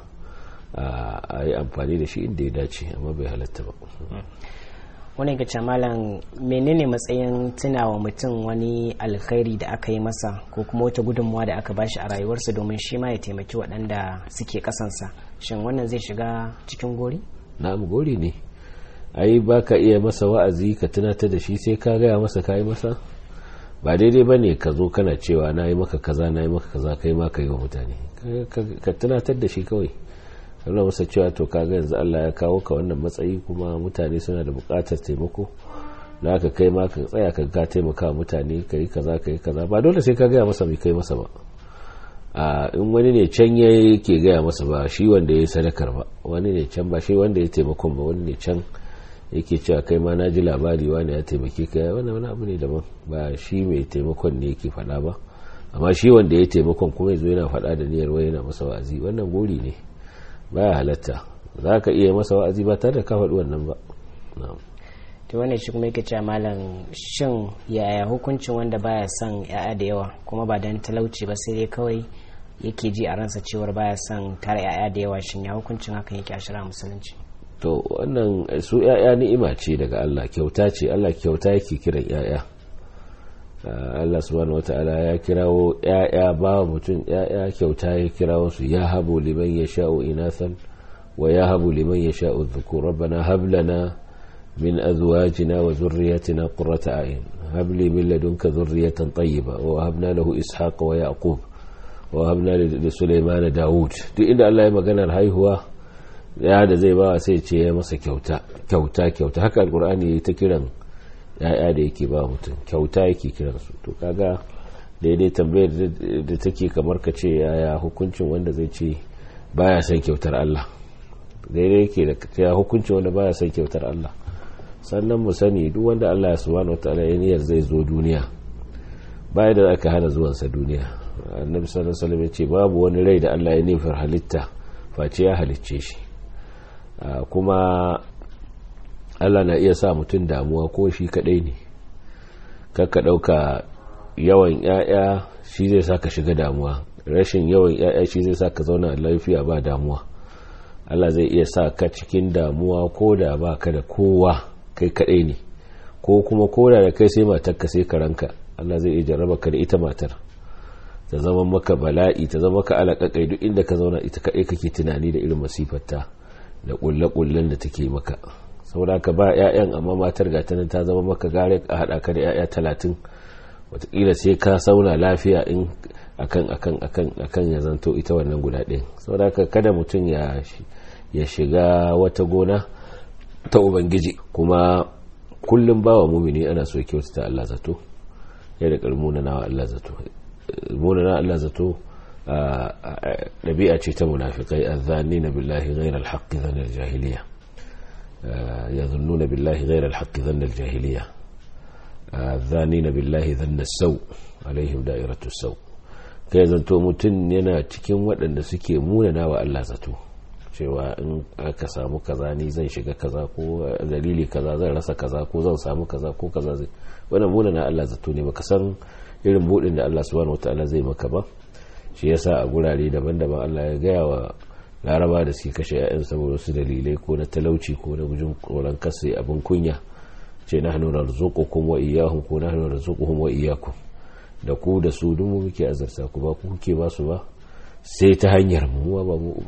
a yi amfani da shi inda ya dace amma bai halatta ba wani ga malam menene matsayin tunawa mutum wani alkhairi da aka yi masa ko kuma wata gudunmuwa da aka bashi a rayuwarsa domin shi ma ya taimaki waɗanda suke ƙasansa shin wannan zai shiga cikin gori na'am gori ne ai ba ka iya masa wa'azi ka tunatar da shi sai ka gaya masa ka yi masa ba daidai ba ne ka zo kana cewa na yi maka kaza na yi maka kaza kai ma ka yi wa mutane ka tunatar da shi kawai nuna masa cewa to kaga yanzu Allah ya kawo ka wannan matsayi kuma mutane suna da buƙatar taimako da aka kai ma ka tsaya ka ga taimaka mutane ka yi kaza ka yi kaza ba dole sai ka gaya masa mai kai masa ba a in wani ne can ya yake gaya masa ba shi wanda ya yi sadakar ba wani ne can ba shi wanda ya taimakon ba wani ne can yake cewa kai ma na ji labari wani ya taimake ka wani wani abu ne daban ba shi mai taimakon ne yake faɗa ba amma shi wanda ya taimakon kuma ya zo yana faɗa da niyyar wai yana masa wa'azi wannan gori ne baya halatta za ka iya masa wa'azi ba tare da ka faɗi wannan ba to wannan shi kuma yake cewa malam shin yaya hukuncin wanda baya son ya'ya da yawa kuma ba dan talauci ba sai dai kawai yake ji a ransa cewar baya son tara ya'ya da yawa shin ya hukuncin hakan yake a shara musulunci to wannan su ya'ya ni'ima ce daga Allah kyauta ce Allah kyauta yake kiran ya'ya Allah subhanahu wata'ala ya kirawo ‘ya'ya ba mutum ‘ya'ya kyauta ya kirawo su ya habu liman ya sha'o inasan wa ya habu liman ya sha'o zuku rabbana hablana min azwajina wa zurriyatina qurrata a'yun habli min ladunka zurriyatan tayyiba wa habna lahu ishaqa wa yaqub wa habna li sulaiman daud duk inda Allah ya maganar haihuwa ya da zai ba sai ce ya masa kyauta kyauta kyauta haka alqur'ani yayi ta kiran ya'ya da yake ba mutum kyauta yake kiransu to kaga daidai tambayar da take kamar ka ce yaya hukuncin wanda zai ce baya son kyautar Allah daidai yake da ya hukuncin wanda baya son kyautar Allah sannan mu sani duk wanda Allah ya subhanahu wataala ya niyyar zai zo duniya baya da aka hana zuwansa duniya annabi sallallahu alaihi wasallam ya ce babu wani rai da Allah ya nufar halitta face ya halicce shi kuma Allah na iya sa mutum damuwa ko shi kadai ne kakka dauka yawan yaya shi zai sa ka shiga damuwa rashin yawan yaya shi zai sa ka zauna lafiya ba damuwa Allah zai iya sa ka cikin damuwa ko da ba ka da kowa kai kadai ne ko kuma ko da da kai sai matarka sai karanka Allah zai iya jarraba ka da ita matar ta zama maka bala'i ta zama ka alaƙaƙai duk inda ka zauna ita kadai kake tunani da irin masifarta da ƙulle-ƙullen da take maka saboda ka ba 'ya'yan amma matar gata nan ta zama maka gare a haɗa ka da 'ya'ya talatin watakila sai ka sauna lafiya in akan akan akan akan ya zanto ita wannan guda ɗin saboda kada mutum ya ya shiga wata gona ta ubangiji kuma kullum bawa mumini ana so kyautata Allah zato ya da karmuna na Allah zato muna na Allah zato ɗabi'a ce ta munafikai azzani na billahi ghairal haqqi dhanna al-jahiliya yazunnuna billahi ghairal haqqi dhanna al-jahiliya azzani na billahi dhanna as-saw alaihim da'iratu as-saw kai zanto mutum yana cikin waɗanda suke munana wa Allah zato cewa in aka samu kaza ni zan shiga kaza ko dalili kaza zan rasa kaza ko zan samu kaza ko kaza zai wannan munana Allah zato ne baka san irin budin da Allah subhanahu wataala zai maka ba shi yasa a gurare daban-daban Allah ya gaya wa laraba da suke kashe 'ya'yan saboda wasu dalilai ko na talauci ko na gujin koran kasa abin kunya ce na hannun narzuqukum wa iyyahum ko na hannun narzuquhum wa iyyakum da ku da su duk mu muke azarta ku ba ku kuke ba su ba sai ta hanyar mu ba mu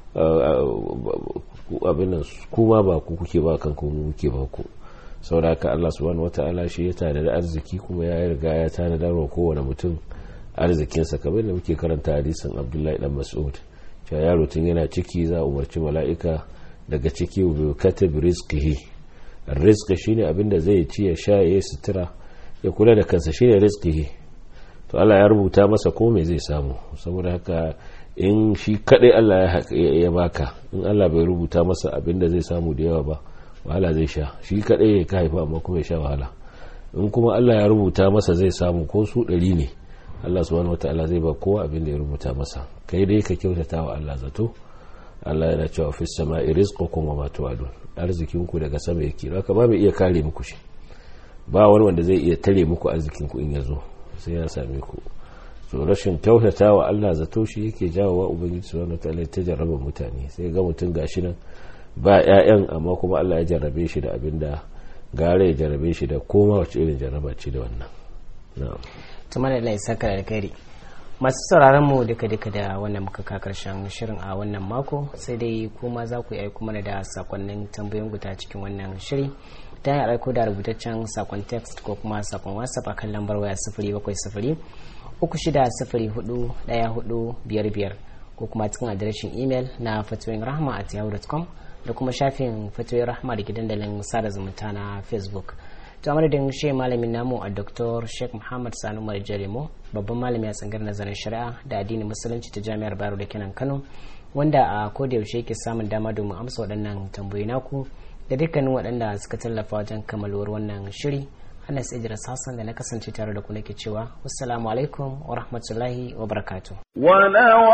abin nan kuma ba ku kuke ba kanku mu muke ba ku sauraka Allah subhanahu wata'ala shi ya tana da arziki kuma ya riga ya tana da wa kowane mutum arzikinsa kamar da muke karanta hadisin Abdullahi dan Mas'ud cewa yaro tun yana ciki za a umarci mala'ika daga ciki bi katab rizqihi rizqi shine abin da zai ci ya sha ya sutura ya kula da kansa shine rizqihi to Allah ya rubuta masa ko me zai samu saboda haka in shi kadai Allah ya baka in Allah bai rubuta masa abin da zai samu da yawa ba wahala zai sha shi kadai ya ka haifa amma kuma ya sha wahala in kuma Allah ya rubuta masa zai samu ko su ɗari ne Allah subhanahu wataala zai ba kowa abin da ya rubuta masa kai dai ka kyautata wa Allah zato Allah yana cewa fi sama'i rizqukum wa ma tu'adun arzikin ku daga sama yake haka ba mai iya kare muku shi ba wani wanda zai iya tare muku arzikin ku in ya zo sai ya same ku so rashin kyautata wa Allah zato shi yake jawo wa ubangiji subhanahu wataala ta jarraba mutane sai ga mutum gashi nan ba 'ya'yan amma kuma Allah ya jarrabe shi da abin da gare ya jarrabe shi da koma wacce irin jarraba ce da wannan tuma da lai saka alkhairi masu sauraron mu duka duka da wannan muka ka karshen shirin a wannan mako sai dai kuma za ku yi kuma da sakonnin tambayoyin guta cikin wannan shiri ta hanyar aiko da rubutaccen sakon text ko kuma sakon whatsapp a kan lambar waya sifiri bakwai sifiri uku shida sifiri hudu daya hudu biyar biyar ko kuma cikin adireshin imel na fatoyin rahama at yahoo.com da kuma shafin fatoyin rahama da ke dandalin sada zumunta na facebook to a madadin shi malamin namu a dr sheikh muhammad sanu umar jaremo babban malami a tsangar nazarin shari'a da addinin musulunci ta jami'ar bayero da kenan kano wanda a koda yaushe yake samun dama domin amsa waɗannan tambayoyi naku da dukkanin waɗanda suka tallafa wajen kammaluwar wannan shiri Anas Idris Hassan da na kasance tare da ku nake cewa wassalamu alaikum wa rahmatullahi wa barakatuh ولو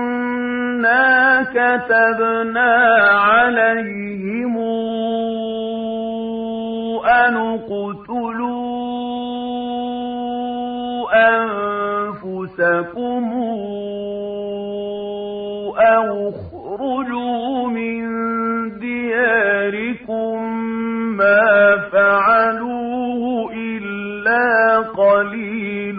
أنا كتبنا عليهم أن اقتلوا أنفسكم أو اخرجوا من دياركم ما فعلوه إلا قليل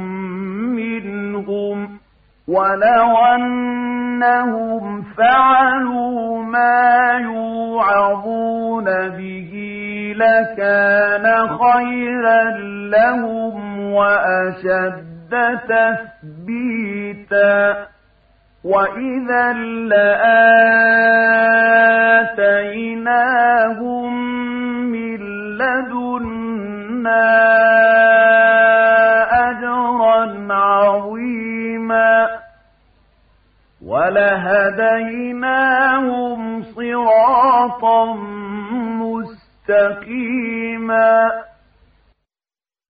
منهم ولو أنهم فعلوا ما يوعظون به لكان خيرا لهم وأشد تثبيتا وإذا لآتيناهم من لدنا أجرا عظيما ولهديناهم صراطا مستقيما